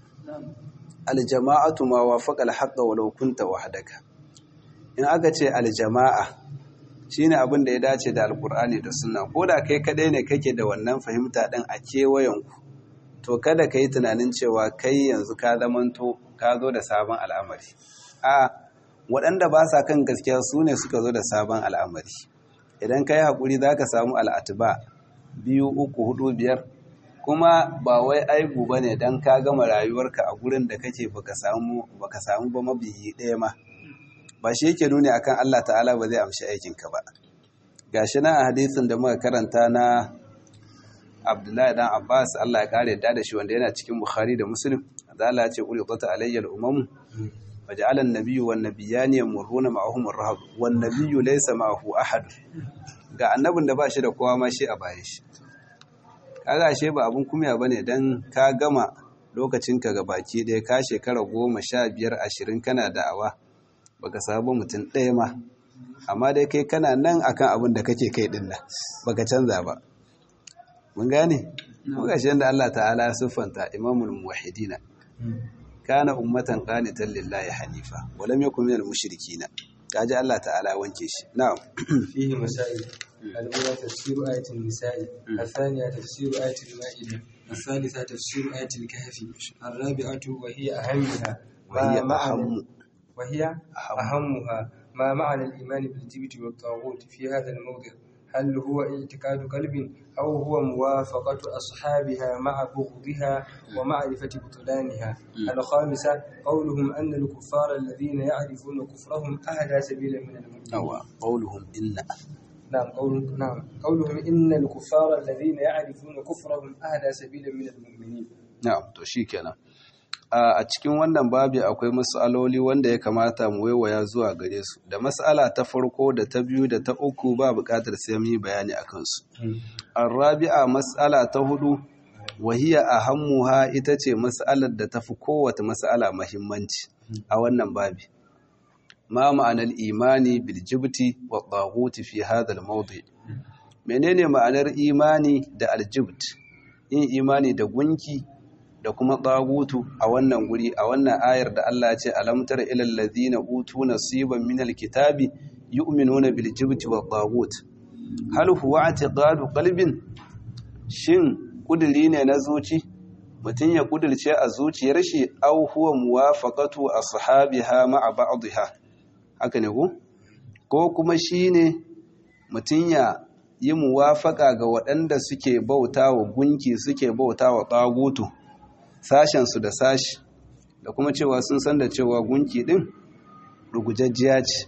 aljama'atu ma wafaqa alhaqa walau kunta wahdaka in aka ce aljama'a shine abin da ya dace da alkur'ani da sunna ko da kai kadai ne kake da wannan fahimta din a kewayenku to kada ka yi tunanin cewa kai yanzu ka zamanto ka zo da sabon al'amari a waɗanda ba sa kan gaskiya su ne suka zo da sabon al'amari idan ka yi haƙuri za ka samu al'atuba biyu uku hudu biyar kuma ba wai aibu ba ne don ka gama rayuwarka a gurin da kake baka samu ba mabiyi ɗaya ma ba shi yake nuni akan Allah ta'ala ba zai amshi aikinka ba gashi nan a hadisin da muka karanta na Abdullahi dan Abbas Allah ya kare da shi wanda yana cikin Bukhari da Muslim da Allah ya ce qul qata alayya al-umam waja'ala an-nabiyyu wan nabiyyani yamurruna ma'ahum ar-rahab wan nabiyyu laysa ma'ahu ahad ga annabin da ba shi da kowa ma shi a bayan shi kaga ashe ba abun kumya bane dan ka gama lokacinka ga baki ɗaya ka shekara goma sha biyar ashirin kana da'awa baka samu mutum ɗaya ma amma dai kai kana nan akan abin da kake kai ɗin nan baka canza ba mun gane muka shi da Allah ta'ala ya siffanta imamul muwahhidina kana ummatan qanitan lillahi hanifa wa lam yakun minal mushrikina kaji Allah ta'ala wanke shi na'am fihi masail al-ula tafsir ayat an-nisa الثانية تفسير آية المائدة الثالثة تفسير آية الكهف الرابعة وهي أهمها وهي ما معنى أهم وهي أهمها ما معنى الإيمان بالجبت والطاغوت في هذا الموضع هل هو اعتقاد قلب أو هو موافقة أصحابها مع بغضها ومعرفة بطلانها الخامسة قولهم أن الكفار الذين يعرفون كفرهم أهدى سبيلا من المؤمنين yawa qauluhum inna نعم قول نعم قولهم إن الكفار الذين يعرفون كفرهم أهدى سبيلا من المؤمنين na'am to shikenan a a cikin wannan babi akwai mas'aloli wanda ya kamata mu waiwaya zuwa gare su da mas'ala ta farko da ta biyu da ta uku ba buƙatar sai mu yi bayani akan su Arabi'a mas'ala ta hudu wahiya ahammuha ita ce mas'alar da tafi kowace mas'ala muhimmanci a wannan babi. Ma ma'anar imani bil jibti wa taghuti fi hadha al mawdi. Menene ma'anar imani da aljibt? Yin imani da gunki da kuma taghutu a wannan guri a wannan ayar da Allah ya ce alam tara ilal ladina utu nasiban minal kitabi yu'minuna bil jibti wa taghut. hal huwa i'tiqadu qalbin shin kudiri ne na zuci mutum ya kudirce a zuciyar shi aw huwa muwafaqatu ashabiha ma'a ba'dha haka ne ko ko kuma shine mutum ya yi muwafaka ga waɗanda suke bautawa gunki suke bautawa tagutu sashen su da sashi da kuma cewa sun san da cewa gunki din rugujajjiya ce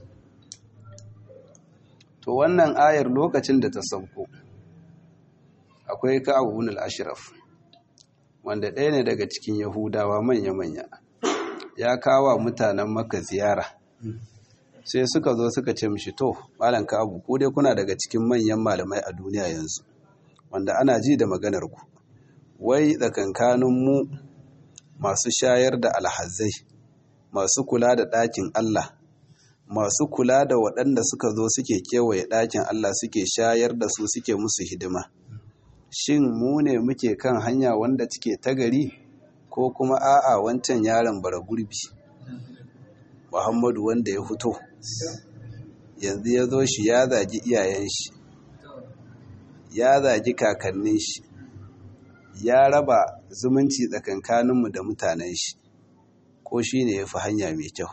to wannan ayar lokacin da ta sauko akwai ka'abu ibn al-ashraf wanda ɗaya ne daga cikin yahudawa manya-manya ya kawo mutanen maka ziyara sai suka zo suka ce mishi to malam ka'abu ko dai kuna daga cikin manyan malamai a duniya yanzu wanda ana ji da maganar ku wai tsakankanin mu masu shayar da alhazai masu kula da ɗakin Allah masu kula da waɗanda suka zo suke kewaye ɗakin Allah suke shayar da su suke musu hidima shin mu ne muke kan hanya wanda cike ta gari ko kuma a'a wancan yaron bara gurbi muhammadu wanda ya fito yanzu ya zo shi ya zagi iyayen shi ya zagi kakannin shi ya raba zumunci tsakankaninmu da mutanen shi ko shi ne ya fi hanya mai kyau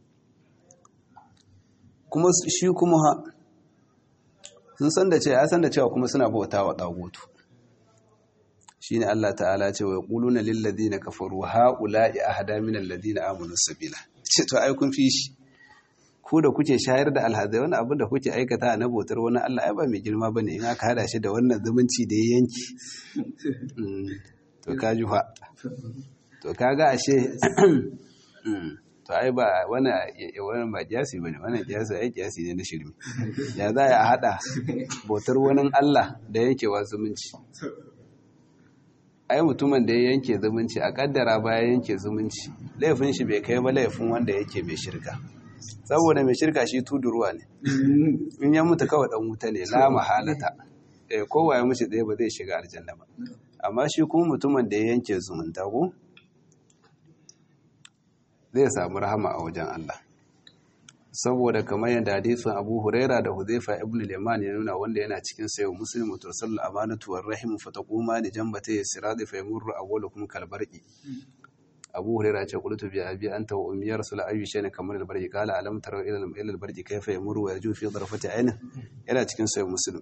kuma shi kuma ha sun san da cewa ya san da cewa kuma suna bauta wa dagutu shine Allah ta'ala ce wa yaquluna lil ladina kafaru haula'i ahda min alladhina amanu sabila ce to ai kun fi shi ku da kuke shayar da alhazai wani abin da kuke aikata na bautar wani Allah ai ba mai girma bane in aka hada shi da wannan zumunci da ya yanki to ka ji fa to kaga ashe to ai ba wani wani ba kiyasi bane wannan kiyasi ai kiyasi ne na shirme ya za a hada bautar wani Allah da yankewa zumunci ai mutumin da ya yanke zumunci a kaddara baya yanke zumunci laifin shi bai kai ba laifin wanda yake mai shirka saboda mai shirka shi tuduruwa ne in ya mutu kawai dan wuta ne la mahalata eh kowa ya mishi ɗaya ba zai shiga aljanna ba amma shi kuma mutumin da ya yanke zumunta ko zai samu rahama a wajen Allah saboda kamar yadda hadisin Abu Huraira da Hudhaifa ibn al-Yaman ya nuna wanda yana cikin sayo Muslim to sallu amanatu war rahim fa taquma li jambata sirati fa yamurru awwalukum kal barqi Abu Huraira ce qultu bi abi anta wa ummi rasul ayu shay'in kamar al-barqi qala alam tara ila ila al-barqi kayfa yamurru wa yaju fi darfati ayni yana cikin sayo Muslim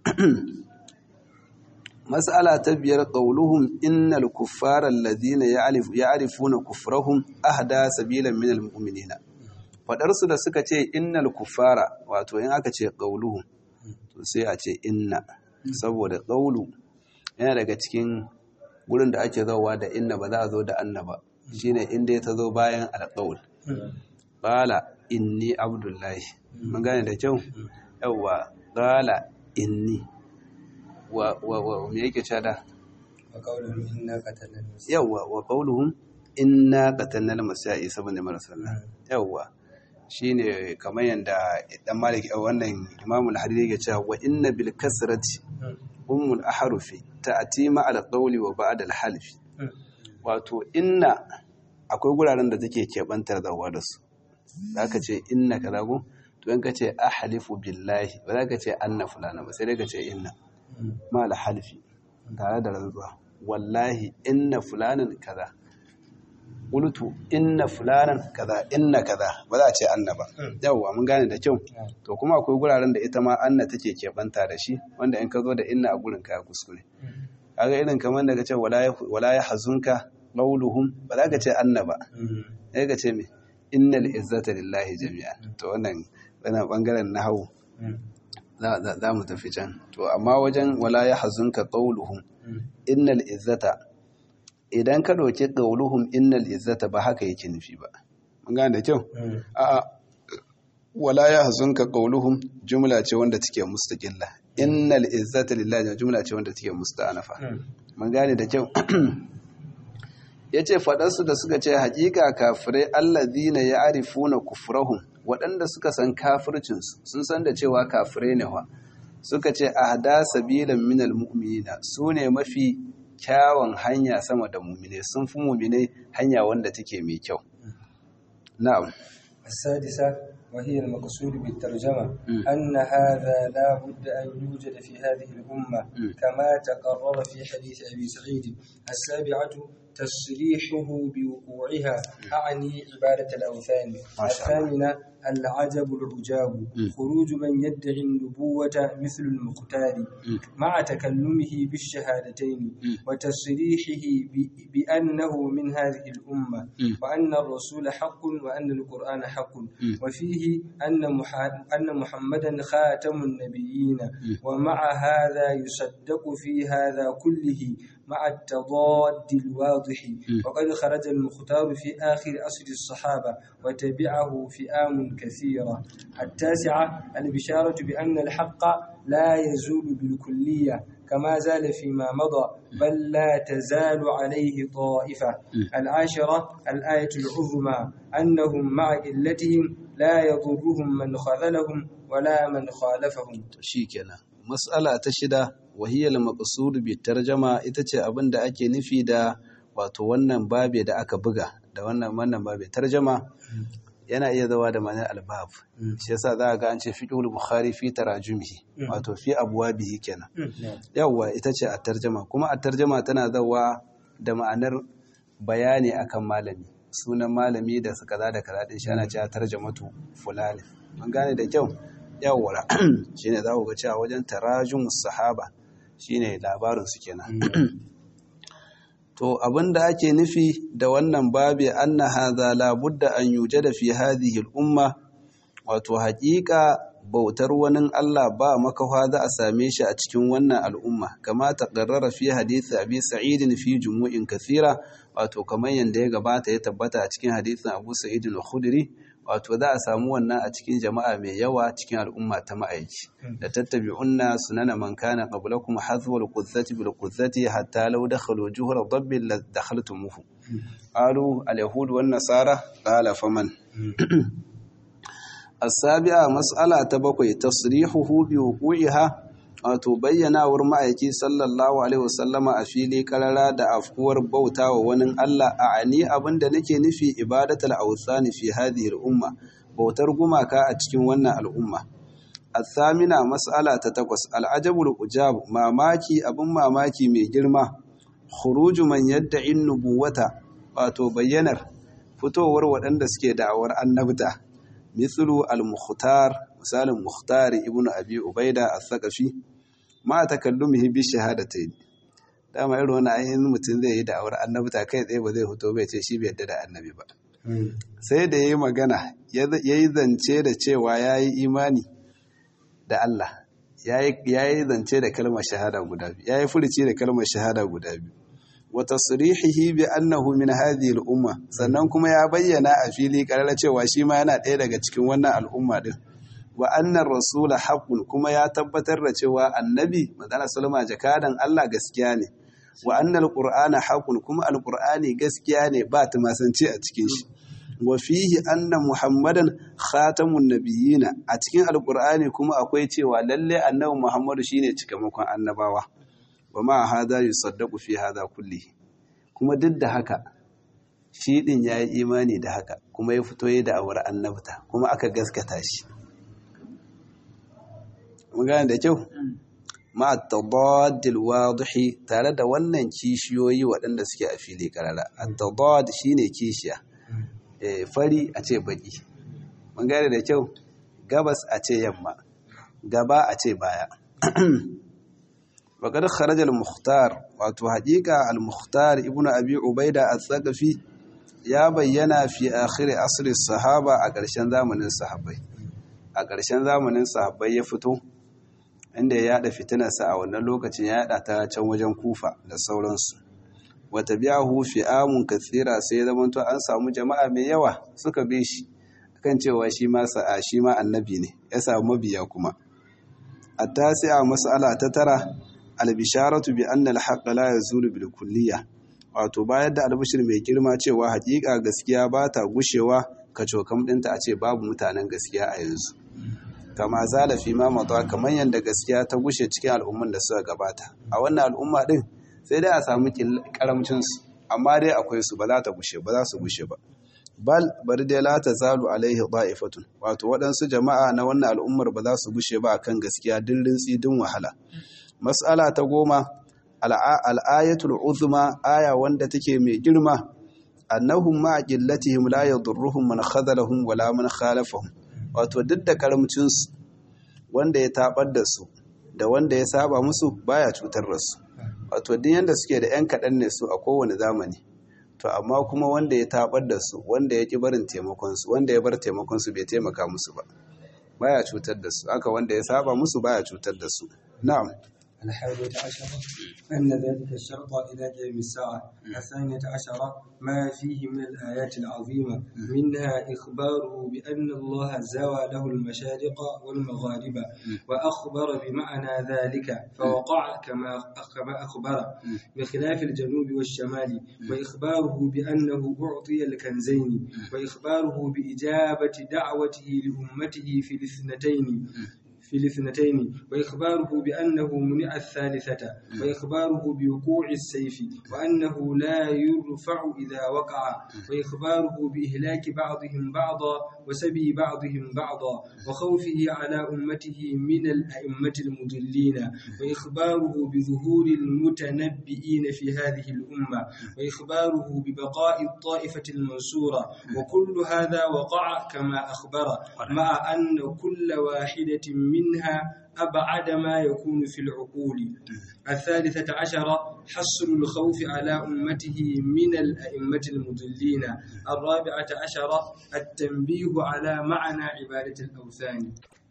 mas'ala ta biyar qauluhum innal kuffara alladhina ya'rifuna kufrahum ahda sabilan min al-mu'minina faɗarsu da suka ce innal kufara wato in aka ce ƙauluhu to sai a ce inna saboda ƙaulu yana daga cikin gurin da ake zauwa da inna ba za a zo da anna ba shine inda ya ta zo bayan alƙaul ƙala inni abdullahi mun gane da kyau yawwa ƙala inni wa wa me yake cada yawwa wa ƙauluhum inna qatalna al-masa'i saboda marasalla yawwa shine kamar yadda dan malik wannan imamu al-hariri yake cewa wa inna bil kasrati ummul ahrufi ta'ti ma al qawli wa ba'da al halfi wato inna akwai guraren da take kebantar da wa da su zaka ce inna kaza go to in ka ce ahlifu billahi ba zaka ce anna fulana ba sai dai ka ce inna ma al halfi tare da rantsuwa wallahi inna fulanan kaza qultu inna fulanan kaza inna kaza ba za a ce anna ba yawwa mun gane da kyau to kuma akwai guraren da ita ma anna take keɓanta da shi wanda in ka zo da inna a gurin ka kuskure kaga irin kamar daga ce wala ya hazunka qawluhum ba za ka ce anna ba sai ka ce me innal izzata lillahi jami'an to wannan wannan bangaren nahwu za mu tafi can to amma wajen wala ya hazunka qawluhum innal izzata idan ka ɗauki ƙauluhum innal izzata ba haka yake nufi ba mun gane da kyau a'a wala ya hazunka ƙauluhum jumla ce wanda take mustaqilla innal izzata lillahi jumla ce wanda take musta'anafa mun gane da kyau yace faɗarsu da suka ce haƙiƙa kafirai allazina ya'rifuna kufrahum waɗanda suka san kafircinsu sun san da cewa kafirai ne wa suka ce ahda sabilan minal mu'minina su ne mafi kyawun hanya sama da mumine sun fi mumine hanya wanda take mai kyau na'am السادسة وهي المقصود بالترجمة أن هذا لا بد أن يوجد في هذه الأمة كما تقرر في حديث أبي سعيد السابعة تصريحه بوقوعها أعني عبادة الأوثان الثامنة العجب العجاب خروج من يدعي النبوة مثل المختار مع تكلمه بالشهادتين وتصريحه بأنه من هذه الأمة وأن الرسول حق وأن القرآن حق وفيه أن أن محمدا خاتم النبيين ومع هذا يصدق في هذا كله مع التضاد الواضح وقد خرج المختار في آخر أصل الصحابة وتبعه فئام كثيرة التاسعة البشارة بأن الحق لا يزول بالكلية كما زال فيما مضى بل لا تزال عليه طائفة العاشرة الآية العظمى أنهم مع قلتهم لا يضرهم من خذلهم ولا من خالفهم شيكنا مسألة تشدة wahiyar maqsud bi tarjama ita ce abin da ake nufi da wato wannan babe da aka buga da wannan wannan babe tarjama yana iya zawa da ma'anar albab shi yasa za ga an ce fiqhul bukhari fi tarajumihi wato fi abwabihi kenan yawa ita ce a tarjama kuma a tarjama tana zawa da ma'anar bayani akan malami sunan malami da kaza da kaza din shi ana cewa tarjamatu fulani mun gane da kyau yawwa shine za ku ga cewa wajen tarajumus sahaba shine labarin su kenan to abinda ake nufi da wannan babi anna hadha la budda an yujada fi hadhihi al-umma wato haƙiƙa bautar wani Allah ba makawa za a same shi a cikin wannan al'umma kama taqarrara fi hadisi abi sa'id fi jumu'in kathira wato kamar yanda ya gabata ya tabbata a cikin hadisin abu sa'id al-khudri wato za a samu wannan a cikin jama'a mai yawa cikin al'umma ta ma'aiki da tattabi'unna sunana man kana qablakum hazwal qudzati bil qudzati hatta law dakhalu juhra dabbin la dakhaltumuhu qalu al yahud wan nasara qala faman as-sabi'a mas'ala ta bakwai tasrihuhu bi wuqiha wato bayyanawar ma'aiki sallallahu alaihi wasallama a fili karara da afkuwar bauta wa wani Allah a ani abinda nake nufi ibadatul awthani fi hadhihi al-umma bautar gumaka a cikin wannan al'umma athamina mas'ala ta takwas al'ajabul ujab mamaki abin mamaki mai girma khuruju man yadda'i nubuwata wato bayyanar fitowar waɗanda suke da'awar annabta mithlu al-mukhtar misalin mukhtar ibnu abi ubaida as-saqafi ma takallumihi bi shahadatayn dama irin wannan ayin mutum zai yi da'awar annabta kai tsaye ba zai fito bai ce shi bai yadda da annabi ba sai da yayi magana yayi zance da cewa yayi imani da Allah yayi zance da kalmar shahada guda biyu yayi furuci da kalmar shahada guda biyu wa tasrihihi bi annahu min hadhihi al-umma sannan kuma ya bayyana a fili karara cewa shi ma yana ɗaya daga cikin wannan al'umma din wa annar rasula haqqun kuma ya tabbatar da cewa annabi madana sallama jakadan Allah gaskiya ne wa annal qur'ana haqqun kuma alqur'ani gaskiya ne ba ta masance a cikin shi wa fihi anna muhammadan khatamun nabiyina a cikin alqur'ani kuma akwai cewa lalle annabi muhammadu shine cikamakon annabawa wa ma hada yusaddaqu fi hada kulli kuma duk da haka shi din yayi imani da haka kuma ya fito yi da awar annabta kuma aka gaskata shi mun gane da kyau ma tadaddil wadihi tare da wannan kishiyoyi waɗanda suke a fili karara at-tadad shine kishiya eh fari a ce baki mun gane da kyau gabas a ce yamma gaba a ce baya وقد خرج المختار wato haƙiƙa al-mukhtar ibnu abi ubaida al-thaqafi ya bayyana fi akhir asr sahaba a ƙarshen zamanin sahabbai a ƙarshen zamanin sahabbai ya fito inda ya yada fitinarsa a wannan lokacin ya yada ta can wajen kufa da sauransu wata biyahu fi amun kathira sai ya zamanto an samu jama'a mai yawa suka bi shi kan cewa shi ma sa'a shi ma annabi ne ya samu mabiya kuma at-tasi'a mas'ala ta tara albisharatu bi anna al-haqqa la yazulu bil kulliyya wato bayar da albishir mai girma cewa hakika gaskiya ba ta gushewa kacokam dinta a ce babu mutanen gaskiya a yanzu kama zala fi ma mata kamar yadda gaskiya ta gushe cikin al'umman da suka gabata a wannan al'umma din sai dai a samu karamcin su amma dai akwai su ba za ta gushe ba za su gushe ba bal bari dai la tazalu alaihi da'ifatun wato waɗansu jama'a na wannan al'ummar ba za su gushe ba akan gaskiya din rintsi din wahala mas'ala ta goma al'ayatul uzma aya wanda take mai girma annahum ma qillatihim la yadurruhum man khadalahum wala man khalafahum wato duk da karamcin su wanda ya tabar da su da wanda ya saba musu baya cutar da su wato duk yanda suke da yan kadan ne su a kowane zamani to amma kuma wanda ya tabar da su wanda ya ki barin taimakon su wanda ya bar taimakon su bai taimaka musu ba baya cutar da su haka wanda ya saba musu baya cutar da su na'am الحادية عشرة أن ذلك الشرط إلى قيام الساعة الثانية عشرة ما فيه من الآيات العظيمة منها إخباره بأن الله زوى له المشارق والمغارب وأخبر بمعنى ذلك فوقع كما كما أخبر بخلاف الجنوب والشمال وإخباره بأنه أعطي الكنزين وإخباره بإجابة دعوته لأمته في الاثنتين في الاثنتين وإخباره بأنه منع الثالثة وإخباره بوقوع السيف وأنه لا يرفع إذا وقع وإخباره بإهلاك بعضهم بعضا وسبي بعضهم بعضا وخوفه على أمته من الأئمة المضلين وإخباره بظهور المتنبئين في هذه الأمة وإخباره ببقاء الطائفة المنصورة وكل هذا وقع كما أخبر مع أن كل واحدة منها أبعد ما يكون في العقول الثالثة عشرة حصر الخوف على أمته من الأئمة المضلين الرابعة عشرة التنبيه على معنى عبادة الأوثان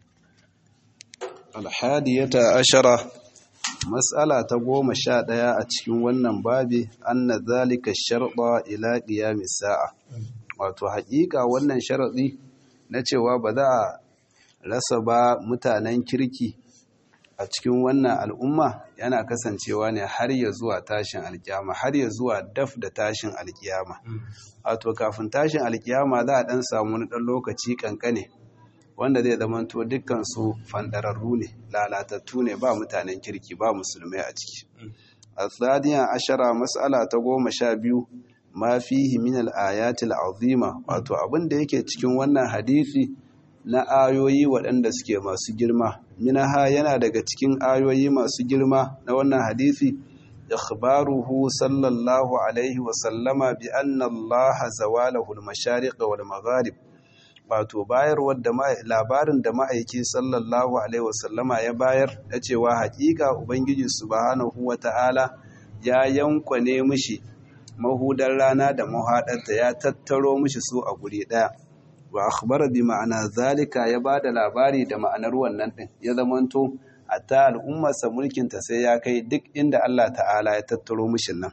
الحادية عشرة مسألة تقوم شادية أتكون ونن بابي أن ذلك الشرط إلى قيام الساعة wato haƙiƙa wannan sharaɗi na cewa ba za a rasa ba mutanen kirki a cikin wannan al'umma yana kasancewa ne har ya zuwa tashin alkiyama har ya zuwa daf da tashin alkiyama wato kafin tashin alkiyama za a ɗan samu wani ɗan lokaci ƙanƙane wanda zai zamanto dukkan su fandararru ne lalatattu ne ba mutanen kirki ba musulmai a ciki الثانية عشرة مسألة تقوم شابيو ما فيه من الآيات العظيمة wato abin da yake cikin wannan hadisi na ayoyi waɗanda suke masu girma minaha yana daga cikin ayoyi masu girma na wannan hadisi ikhbaruhu sallallahu alaihi wa sallama bi anna Allah zawalahu al-mashariq wal magharib wato bayarwar da labarin da ma'aiki sallallahu alaihi wasallama ya bayar da cewa hakika ubangiji subhanahu wata'ala ya yankwane mishi mahudar rana da mahadarta ya tattaro mishi su a guri daya wa akhbara bi ma'ana zalika ya bada labari da ma'anar wannan din ya zamanto hatta al'ummarsa mulkin ta sai ya kai duk inda Allah ta'ala ya tattaro mishi nan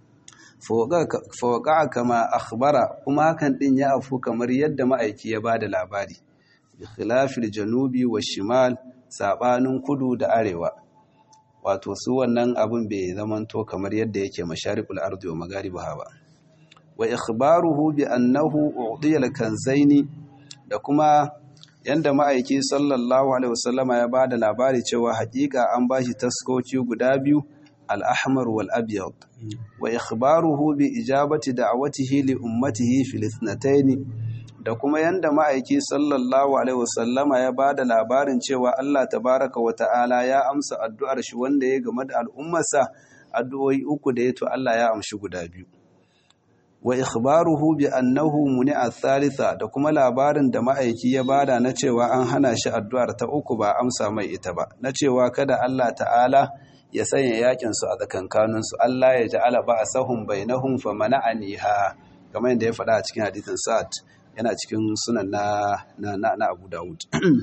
fawaka kama akhbara kuma hakan din ya afu kamar yadda ma'aiki ya bada labari bi khilafil janubi wa shimal sabanin kudu da arewa wato su wannan abun bai zamanto kamar yadda yake masharikul ardi wa magaribaha ba wa ikhbaruhu bi annahu u'diya al-kanzaini da kuma yanda ma'aiki sallallahu alaihi wasallama ya bada labari cewa hakika an bashi taskoci guda biyu الأحمر والأبيض وإخباره بإجابة دعوته لأمته في الاثنتين da kuma yanda ma'aiki sallallahu alaihi wasallama ya ba da labarin cewa Allah tabaraka wa ta'ala ya amsa addu'ar shi wanda ya game da al'ummarsa addu'o'i uku da ya to Allah ya amshi guda biyu wa ikhbaruhu bi annahu muni'a thalitha da kuma labarin da ma'aiki ya bada na cewa an hana shi addu'ar ta uku ba amsa mai ita ba na cewa kada Allah ta'ala ya sanya yakin su a tsakankanin su Allah ya ja'ala ba'sahum bainahum fa mana'aniha kamar yadda ya faɗa a cikin hadithin Sa'ad yana cikin sunan na na na Abu Dawud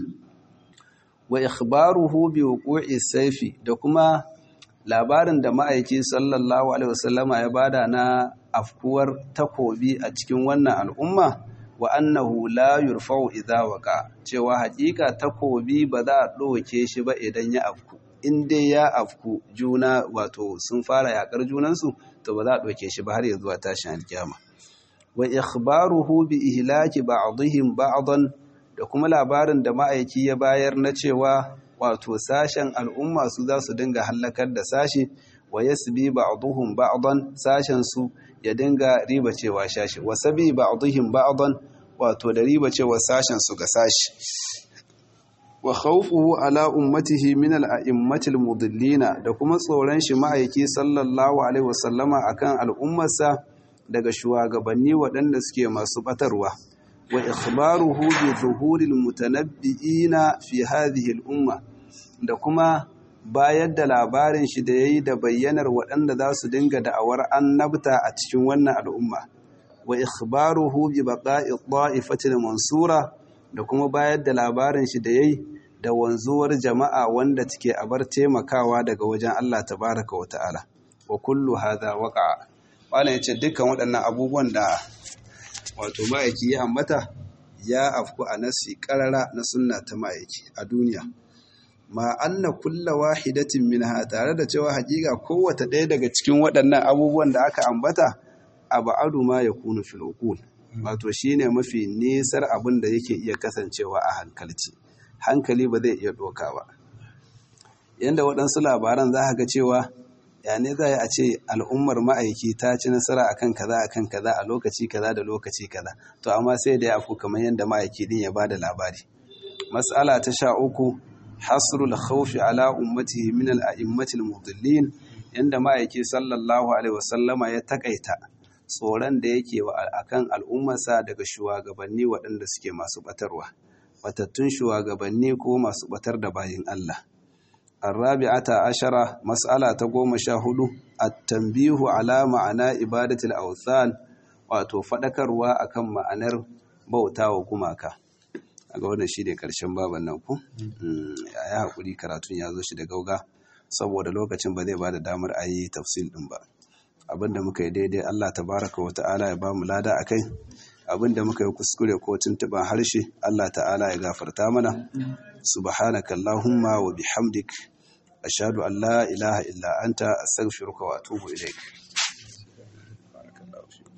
wa ikhbaruhu bi wuqu'i sayfi da kuma labarin da ma'aiki sallallahu alaihi wasallama ya bada na afkuwar takobi a cikin wannan al'umma wa annahu la yurfa'u idza waqa cewa hakika takobi ba za a ɗauke shi ba idan ya afku in dai ya afku juna wato sun fara yakar junansu to ba za a ɗauke shi ba har ya zuwa tashin alkiyama wa ikhbaruhu bi ihlaki ba'dihim ba'dan da kuma labarin da ma'aiki ya bayar na cewa wato sashen al'umma su za su dinga hallakar da sashi wa yasbi ba'dhum ba'dan sashen su ya dinga riba cewa shashi wa sabi ba'dhum ba'dan wato da riba cewa sashen su ga sashi wa khawfuhu ala ummatihi min al-a'immati al-mudillina da kuma tsoron shi ma'aiki sallallahu alaihi wasallama akan al'ummarsa daga shugabanni waɗanda suke masu batarwa wa ikhbaruhu bi zuhuril mutanabbi'ina fi hadhihi al-umma da kuma bayar da labarin shi da yayi da bayyanar waɗanda za su dinga da'awar annabta a cikin wannan al'umma wa ikhbaruhu bi baqa'i dha'ifatil mansura da kuma bayar da labarin shi da yayi da wanzuwar jama'a wanda take abar taimakawa daga wajen Allah tabaraka wa ta'ala wa kullu hadha waqa'a wala yace dukkan waɗannan abubuwan da wato ma'aiki ya ambata ya afku a nasi karara na sunna ta ma'aiki a duniya ma anna kulla wahidatin minha tare da cewa hakika kowace ɗaya daga cikin waɗannan abubuwan da aka ambata abu ma ya kunu fil uqul wato shine mafi nesar abin da yake iya kasancewa a hankalci hankali ba zai iya doka ba yanda waɗansu labaran za ga cewa ya ne za a ce al'ummar ma'aiki ta ci nasara akan kaza akan kaza a lokaci kaza da lokaci kaza to amma sai da ya afu kamar yadda ma'aiki din ya bada labari mas'ala ta sha uku hasrul khawfi ala ummatihi min al-a'immati al-mudillin yanda ma'aiki sallallahu alaihi wasallama ya takaita tsoron da yake wa akan al'ummarsa daga shugabanni waɗanda suke masu batarwa batattun shugabanni ko masu batar da bayin Allah الرابعة عشرة مسألة تقوم شاهد التنبيه على معنى إبادة الأوثان wato faɗakarwa akan ma'anar bauta wa gumaka a ga wannan shi ne ƙarshen baban nan ku ya yi haƙuri karatun ya zo shi da gauga saboda lokacin ba zai ba da damar a yi tafsil ɗin ba abinda muka yi daidai allah tabaraka wa ta'ala ya ba mu lada a kai abinda muka yi kuskure ko tuntuɓen harshe allah ta'ala ya gafarta mana subhanaka allahumma wa bihamdik ashhadu an la ilaha illa anta astaghfiruka wa atubu ilaik barakallahu